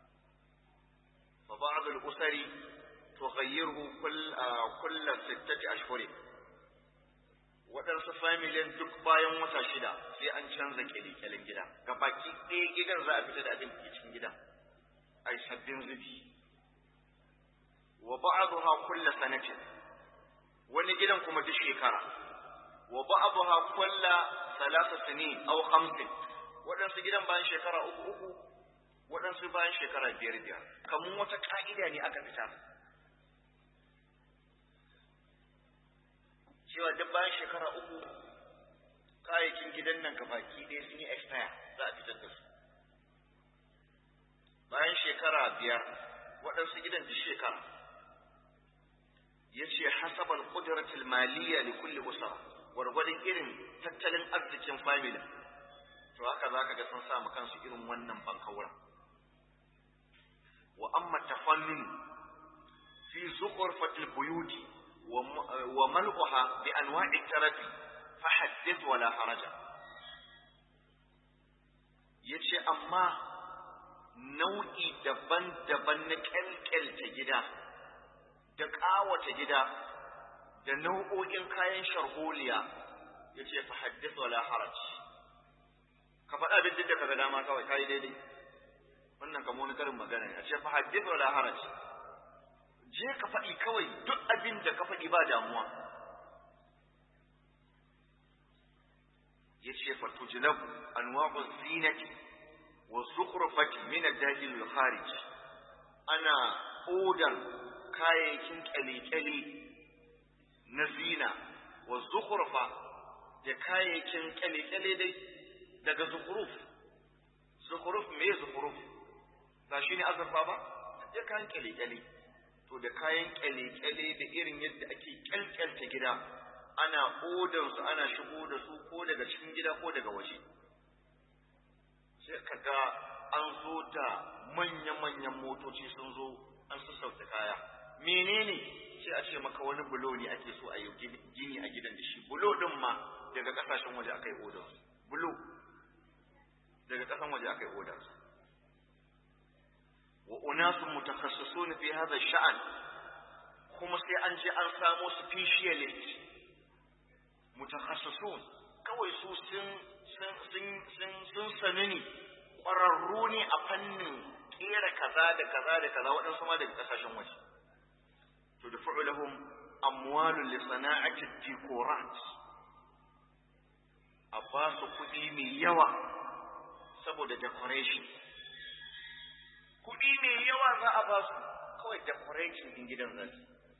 fa ba'd al-usari tughayyiru kull kull sittati ashhur waɗansu familin duk bayan wata shida sai an canza kyale-kyalen gida ga baki ɗaya gidan za a fita da abin da ke cikin gidan ai sabbin zubi wa ba'daha kull sanatin wani gidan kuma duk shekara wa ba'daha kull salasa sinin aw khamsin waɗansu gidan bayan shekara uku uku waɗansu bayan shekara biyar biyar kamun wata ka'ida ne aka fita cewa duk bayan shekara uku kayayyakin gidan nan ka baki ɗaya sun yi expire za a fitar da su bayan shekara biyar waɗansu gidan duk shekara ya ce hasabal ƙuduratul maliyya li kulli usra gwargwadon irin tattalin arzikin family to haka za ka ga sun samu kansu irin wannan bankaura wa amma tafannun fi zuqurfatil buyuti wa mal'uha bi anwa'i tarafi fa haddith wala haraja yace amma nau'i daban-daban na kyalkyalta gida da ƙawata gida da nau'o'in kayan sharholiya ya ce fa haddith wala haraj ka faɗa abin da ka ga dama kawai kai daidai wannan kamar wani karin magana ne a ce fa haddith wala haraj je ka faɗi kawai duk abin da ka faɗi ba damuwa ya ce fa tujlabu anwa'u zinati wa zukhrufati min ad-dakhil al-kharij ana odar kayayyakin kyale-kyale na zina wa zukhrufa da kayayyakin kyale-kyale dai daga zukhruf zukhruf me zukhruf ba shi ne azurfa ba da kayan kyale-kyale to da kayan kyale-kyale da irin yadda ake kyalkyalta gida ana odar su ana shigo da su ko daga cikin gida ko daga waje sai ka ga an zo da manya-manyan motoci sun zo an sassauta kaya menene sai a ce maka wani bulo ne ake so a yi gini a gidan da shi bulo din ma daga kasashen waje aka yi odar bulo daga kasan waje aka yi odar wa unasun mutakhassisun fi hadha sha'an kuma sai an je an samo specialist mutakhassisun kawai su sun sun sun sun sani ne ƙwararru ne a fannin kera kaza da kaza da kaza waɗansu ma daga kasashen waje to da fa'ulahum amwalun li sana'ati decorat a ba su kuɗi mai yawa saboda decoration kuɗi mai yawa za a ba su kawai decoration din gidan zai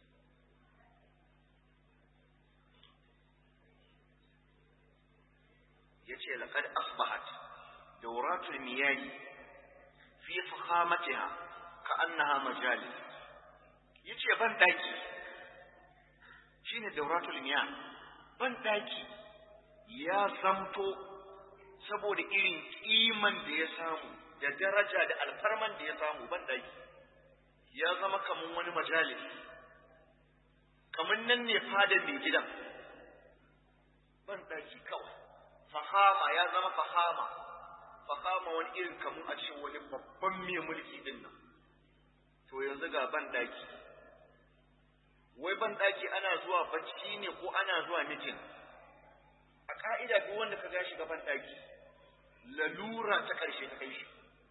yace laqad asbahat dawratul miyahi fi fakhamatiha ka'annaha majalis yace ban daki shine dauratul miyah ban daki ya zamto saboda irin kiman da ya samu da daraja da alfarman da ya samu ban daki ya zama kaman wani majalis kaman nan ne fadar mai gidan ban daki kawai fahama ya zama fahama fahama wani irin kamun a cikin wani babban mai mulki din nan to yanzu ga ban daki wai ban daki ana zuwa bacci ne ko ana zuwa mitin a ka'ida duk wanda ka gashi ga ban daki lalura ta karshe ta kai shi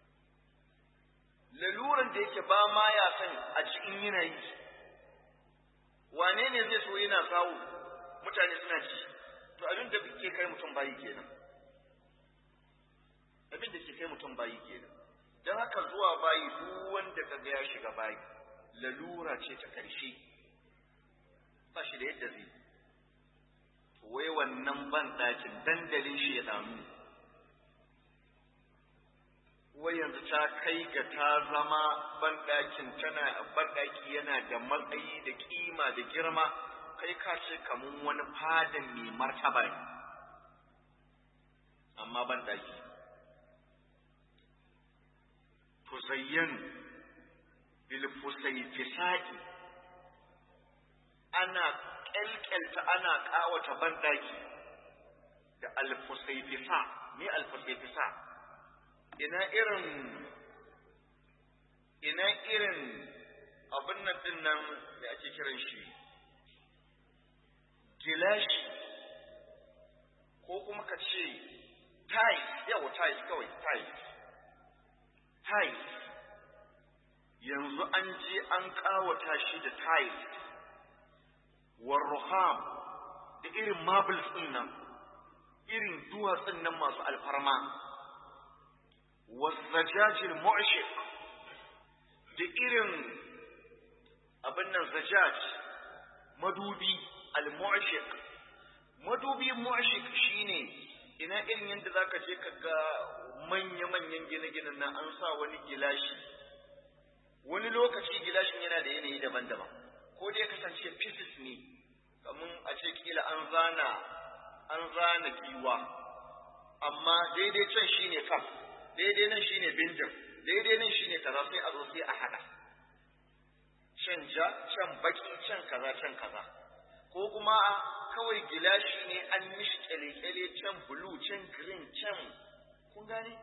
laluran da yake ba ma ya san a cikin yana yi wane ne zai so yana sawo mutane suna ji to abin da ke kai mutum bayi kenan abin da ke kai mutum bayi kenan don haka zuwa bayi duk wanda ka ga ya shiga bayi lalura ce ta karshe ba shi da yadda zai wai wannan ban ɗakin dandalin shi ya damu wai yanzu ta kai ga ta zama ban ɗakin tana ban ɗaki yana da matsayi da kima da girma kai ka ce kamun wani fadan mai martaba ne amma ban ɗaki tuzayyan bilfusaifisa'i ana ƙyalƙyalta ana ƙawata banɗaki da alfusaifisa me alfusaifisa ina irin ina irin abin nan din nan da ake kiran shi gilashi ko kuma ka ce tiles yawa tiles kawai tiles tiles yanzu an je an kawata shi da tiles warruham da irin marbles ɗin nan irin duwatsun nan masu alfarma wasajajil mu'shiq da irin abin nan zajaj madubi al-mu'shiq madubi mu'shiq shine ina irin yadda zaka je ka ga manya-manyan gine-ginen nan an sa wani gilashi wani lokaci gilashin yana da yanayi daban-daban ko dai kasance pieces ne kamar a ce kila an zana an zana giwa amma daidai can shine kaf daidai nan shine binjin daidai nan shine kaza sai a zo sai a hada can ja can baki can kaza can kaza ko kuma kawai gilashi ne an mishi kyale-kyale can blue can green can kun gane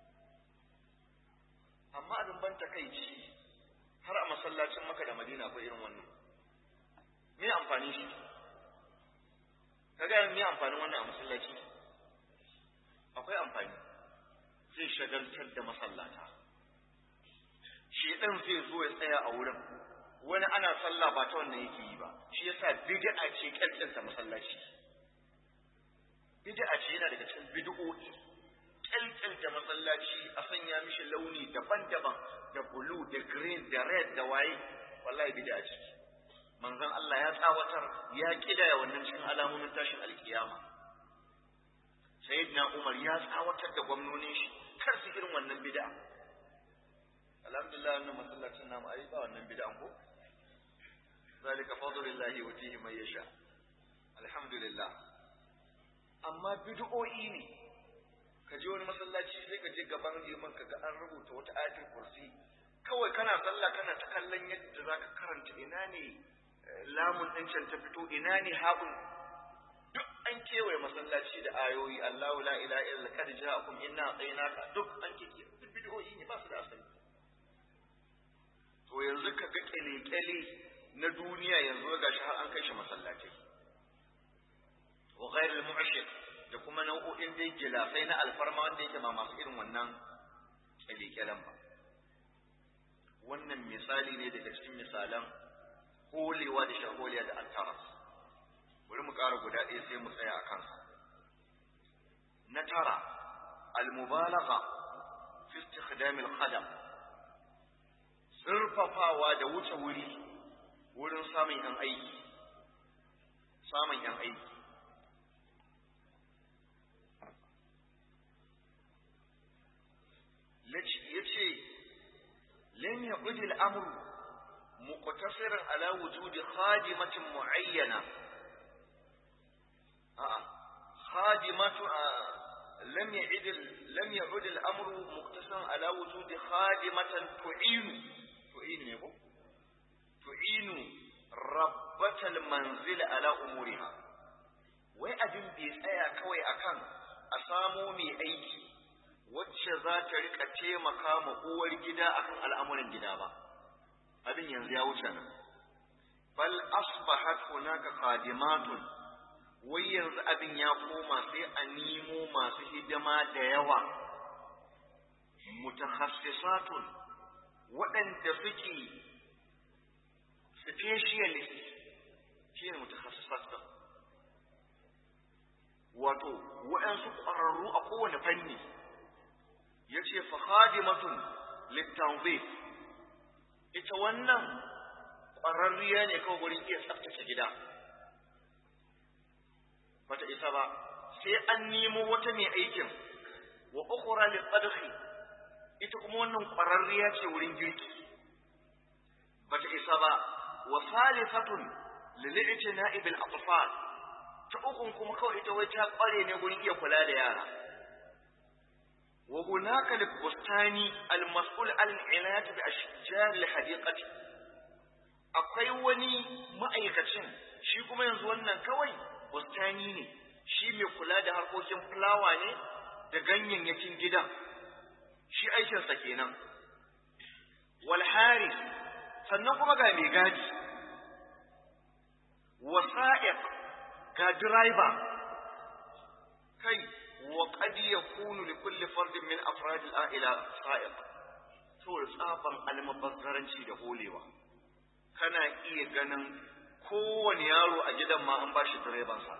amma abin ban takaici har a masallacin maka da madina akwai irin wannan me amfani shi ka gaya me amfanin wannan a masallaci akwai amfani zai shagaltar da masallata shedan zai zo ya tsaya a wurin wani ana sallah ba ta wannan yake yi ba shi yasa bid'a ce kyalkyalta masallaci bid'a ce yana daga cikin bid'o'i kyalkyalta masallaci a sanya mishi launi daban-daban da blue da green da red da waye wallahi bid'a ce manzon Allah ya tsawatar ya kidaya wannan cikin alamomin tashin alkiyama sayyidina Umar ya tsawatar da gwamnonin shi kar su irin wannan bid'a alhamdulillah wannan masallacin namu ai ba wannan bid'an ko zalika fadlullahi yutihi man yasha alhamdulillah amma bid'o'i ne ka je wani masallaci sai ka je gaban liman ka ga an rubuta wata ayatul kursi kawai kana sallah kana ta kallon yadda zaka karanta ina ne lamun ɗin can ta fito ina ne haɓun duk an kewaye masallaci da ayoyi Allahu la ilaha illa kad ja'akum inna atainaka duk an kike duk bid'o'i ne ba su da asali to yanzu ka ga kyale-kyale na duniya yanzu ga shi har an kai shi masallaci wa ghairul mu'ashir da kuma nau'o'in dai gilafai na alfarma wanda yake ma masu irin wannan kyale-kyalen ba wannan misali ne daga cikin misalan holewa da shaholiya da antara bari mu ƙara guda ɗaya sai mu tsaya a kansa na tara al-mubalagha fi istikhdam al-khadam zurfafawa da wuce wuri wurin samun yan aiki samun yan aiki yace lam yaqud al-amr muqtasiran ala wujudi khadimatin muayyana a khadimatu lam ya'id lam ya'ud al-amr muqtasiran ala wujudi khadimatan tu'inu tu'inu ne ko tu'inu rabbatal manzil ala umuriha wai abin bai tsaya kawai akan a samo mai aiki wacce za ta rika taimaka ma uwar gida akan al'amuran gida ba abin yanzu ya wuce nan bal asbahat hunaka qadimatun wai yanzu abin ya koma sai a nemo masu hidima da yawa mutakhassisatun waɗanda suke specialist shi ne mutakhassisat ɗin wato waɗansu ƙwararru a kowane fanni ya ce fahadimatun littanzif ita wannan ƙwararriya ne kawai wurin iya tsaftace gida bata isa ba sai an nemo wata mai aikin wa ukhra li tadkhi ita kuma wannan ƙwararriya ce wurin girki bata isa ba wa salifatun lil i'tina'i bil atfal ta ukun kuma kawai ita wai ta ƙware ne wurin iya kula da yara wa hunaka lil bustani al mas'ul al inayat bi ashjar al hadiqati akwai wani ma'aikacin shi kuma yanzu wannan kawai bustani ne shi mai kula da harkokin fulawa ne da ganyayyakin gidan shi aikinsa kenan wal haris sannan kuma ga mai gadi wasa'iq ga driver kai wa qad yakunu li kulli fardin min afrad al-a'ila sa'iq to tsaban almubazzaranci da holewa kana iya ganin kowane yaro a gidan ma an ba shi direbansa.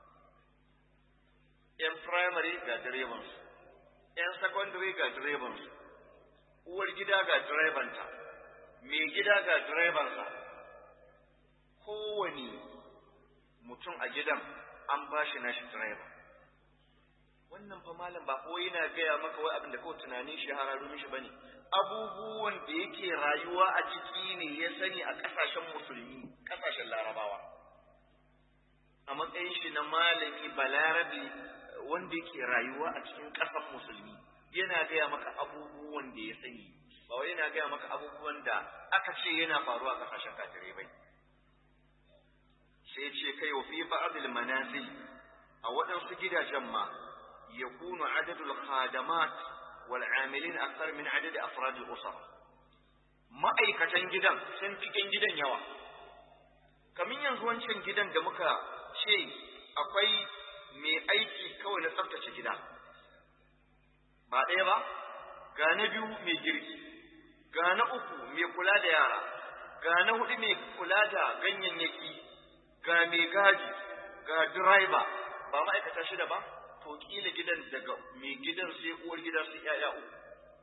‘Yan firamare ga direbansu, ‘yan secondary ga direbansu, uwar gida ga direbanta, mai gida ga direbansa. Kowane mutum a gidan an ba shi nashi direba. Wannan fa malam ba kawai yana gaya maka wai abin da kawai tunanin shi hararu mishi bane. Abubuwan da yake rayuwa a ciki ne ya sani a ƙasashen musulmi. kasashen larabawa a matsayin shi na malami balarabi wanda yake rayuwa a cikin ƙasar musulmi yana gaya maka abubuwan da ya sani ba wai yana gaya maka abubuwan da aka ce yana faruwa a ƙasashen kafirai bai sai ce kai wa fi ba'dil manazil a waɗansu gidajen ma yakunu adadul khadamat wal amilin akthar min adadi afrad al usar ma'aikatan gidan sun cikin gidan yawa kamin yanzu wancan gidan da muka ce akwai mai aiki kawai na tsaftace gida ba ɗaya ba ga na biyu mai girki ga na uku mai kula da yara ga na hudu mai kula da ganyayyaki ga mai gadi ga direba ba ma'aikata shida ba to kila gidan daga mai gidan sai uwar gida sai yaya uku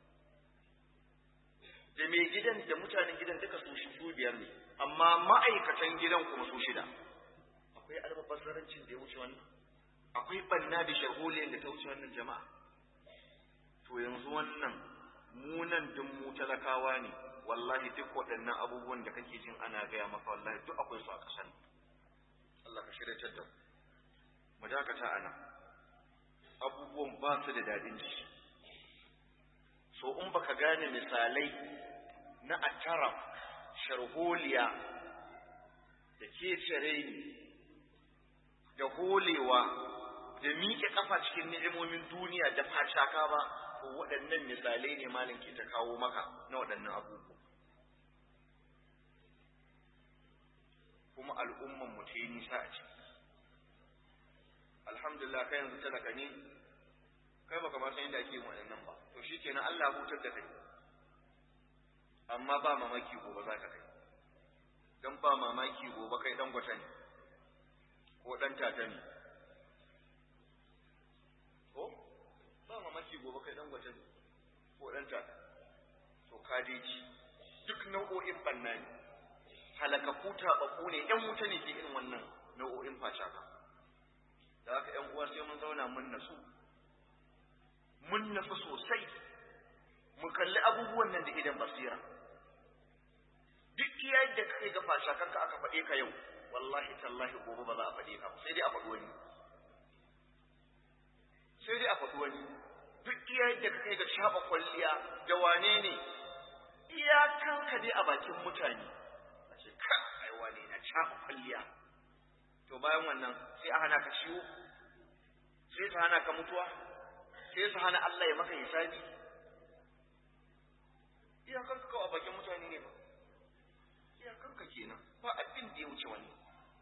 da mai gidan da mutanen gidan duka su su biyar ne amma ma'aikatan gidan kuma su shida akwai albabazzarancin da ya wuce wannan akwai banna da sharholiyar da ta wuce wannan jama'a to yanzu wannan munan duk mu talakawa ne wallahi duk waɗannan abubuwan da kake jin ana gaya maka wallahi duk akwai su a ƙasan Allah ka shirya da mu dakata a nan abubuwan ba su da daɗin ji so in baka gane misalai na atara sharholiya da kecere da holewa da miƙe ƙafa cikin ni'imomin duniya da facaka ba to waɗannan misalai ne malam ke ta kawo maka na waɗannan abubuwa kuma al'umman mu ta yi nisa a ciki alhamdulillah kai yanzu talaka ne kai baka ma san yadda ake yin waɗannan ba to shikenan Allah ya hutar da kai amma ba mamaki gobe za ka kai dan ba mamaki gobe kai dan gwata ne ko dan tata ne ko ba mamaki gobe kai dan gwata ne ko dan tata to kadeji duk nau'o'in banna ne halakaku taɓaɓɓu ne ‘yan wuta ne ke irin wannan nau'o'in facaka da haka ‘yan uwa sai mun zauna mun nasu mun nasu sosai mu kalli abubuwan nan da idan basira duk iya yadda ka kai ga facakanka aka faɗe ka yau wallahi tallahi gobe ba za a faɗe ka sai dai a faɗi wani sai dai a faɗi wani duk iya yadda ka kai ga shaɓa kwalliya da wane ne iyakanka dai a bakin mutane a ce ka ai wane na shaɓa kwalliya to bayan wannan sai a hana ka ciwo sai su hana ka mutuwa sai su hana Allah ya maka hisabi iyakanka kawai a bakin mutane ne ba iyakanka kenan ba abin da ya wuce wani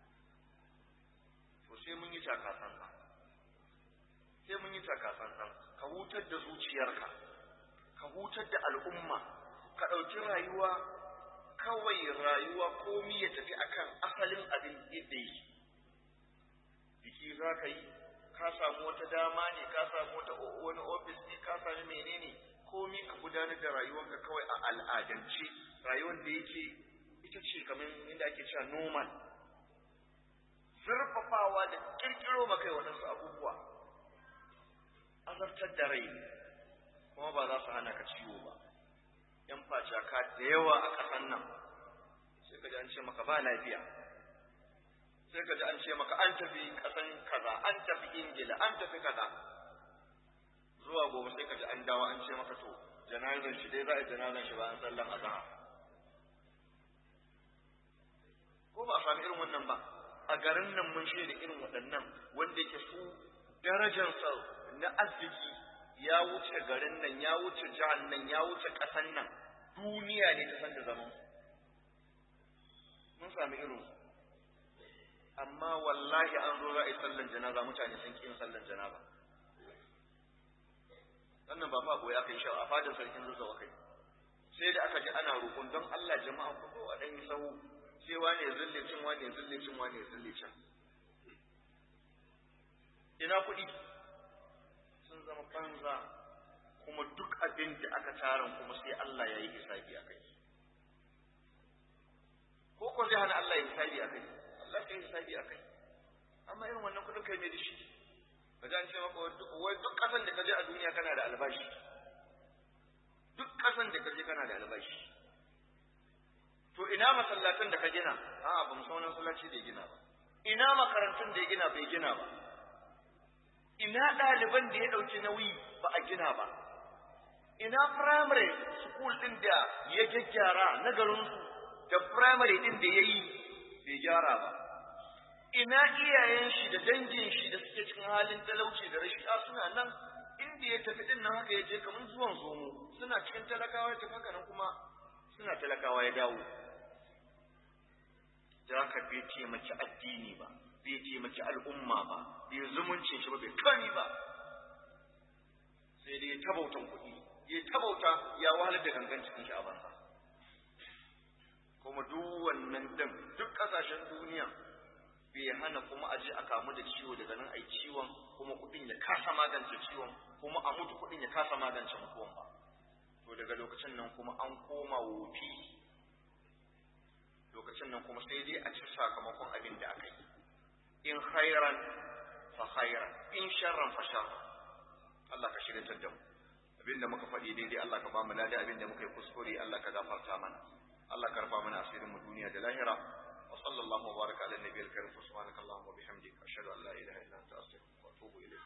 to sai mun yi takasansa sai mun yi takasansan ka hutar da zuciyarka ka hutar da al'umma ka ɗauki rayuwa kawai rayuwa komi ya tafi akan asalin abin yadda yake biki za ka yi ka samu wata dama ne ka samu wata wani ofis ne ka sami menene komi ka gudanar da rayuwarka kawai a al'adance rayuwar da yake ita ce kamar inda ake cewa normal zurfafawa da kirkiro maka waɗansu abubuwa azartar da rai kuma ba za su hana ka ciwo ba yan facaka da yawa a ƙasan nan sai ka ji an ce maka ba lafiya sai ka ji an ce maka an tafi ƙasan kaza an tafi ingila an tafi kaza zuwa gobe sai ka ji an dawo an ce maka to janazan shi dai za a janazan shi bayan sallan azhar ko ba a sami irin wannan ba a garin nan mun shaida irin waɗannan wanda yake su darajarsa na arziki ya wuce garin nan ya wuce jihar nan ya wuce ƙasan nan duniya ne ta san da zaman mun sami irin amma wallahi an zo za a yi sallan janaza mutane sun ƙi yin sallan janaza wannan ba fa goyi aka yi shawa a fadin sarkin zazzawa kai sai da aka ji ana roƙon don Allah jama'a ku zo a ɗan yi sahu sai wane ya zulle cin wane ya zulle cin wane ya zulle cin ina kuɗi sun zama banza kuma duk abin da aka tarin kuma sai Allah ya yi hisabi a kai ko ko zai hana Allah ya hisabi a kai Allah ya yi hisabi a kai amma irin wannan kuɗin kai mai da shi ka ji an ce maka wai duk ƙasan da ka je a duniya kana da albashi duk ƙasan da ka je kana da albashi to ina masallatan da ka gina a'a ba mu san wani masallaci da ya gina ba ina makarantun da ya gina bai gina ba ina ɗaliban da ya ɗauki nauyi ba a gina ba ina primary school ɗin da ya gyaggyara na garinsu da primary ɗin da ya yi bai gyara ba ina iyayen shi da dangin shi da suke cikin halin talauci da rashi a suna nan inda ya tafi ɗin nan haka ya je kamar zuwan zomo suna cikin talakawa ya tafi haka nan kuma suna talakawa ya dawo da haka bai taimaki addini ba bai taimaki al'umma ba bai zumuncin shi ba bai kani ba sai dai ta bautan kuɗi ya ta bauta ya wahalar da gangan cikin shi a banza kuma duk wannan din duk ƙasashen duniya bai hana kuma a je a kamu da ciwo daga nan ai ciwon kuma kuɗin ya kasa magance ciwon kuma a mutu kuɗin ya kasa magance mutuwan ba to daga lokacin nan kuma an koma wofi lokacin nan kuma sai dai a ci sakamakon abin da aka yi in khairan fa khairan in sharran fa sharran Allah ka shirya da mu abinda muka faɗi daidai Allah ka ba mu lada abinda muka yi kuskure Allah ka gafarta mana Allah ka rufa mana asirin mu duniya da lahira wa sallallahu wa baraka ala nabiyil karim subhanakallahumma wa bihamdika ashhadu an la ilaha illa anta astaghfiruka wa atubu ilayk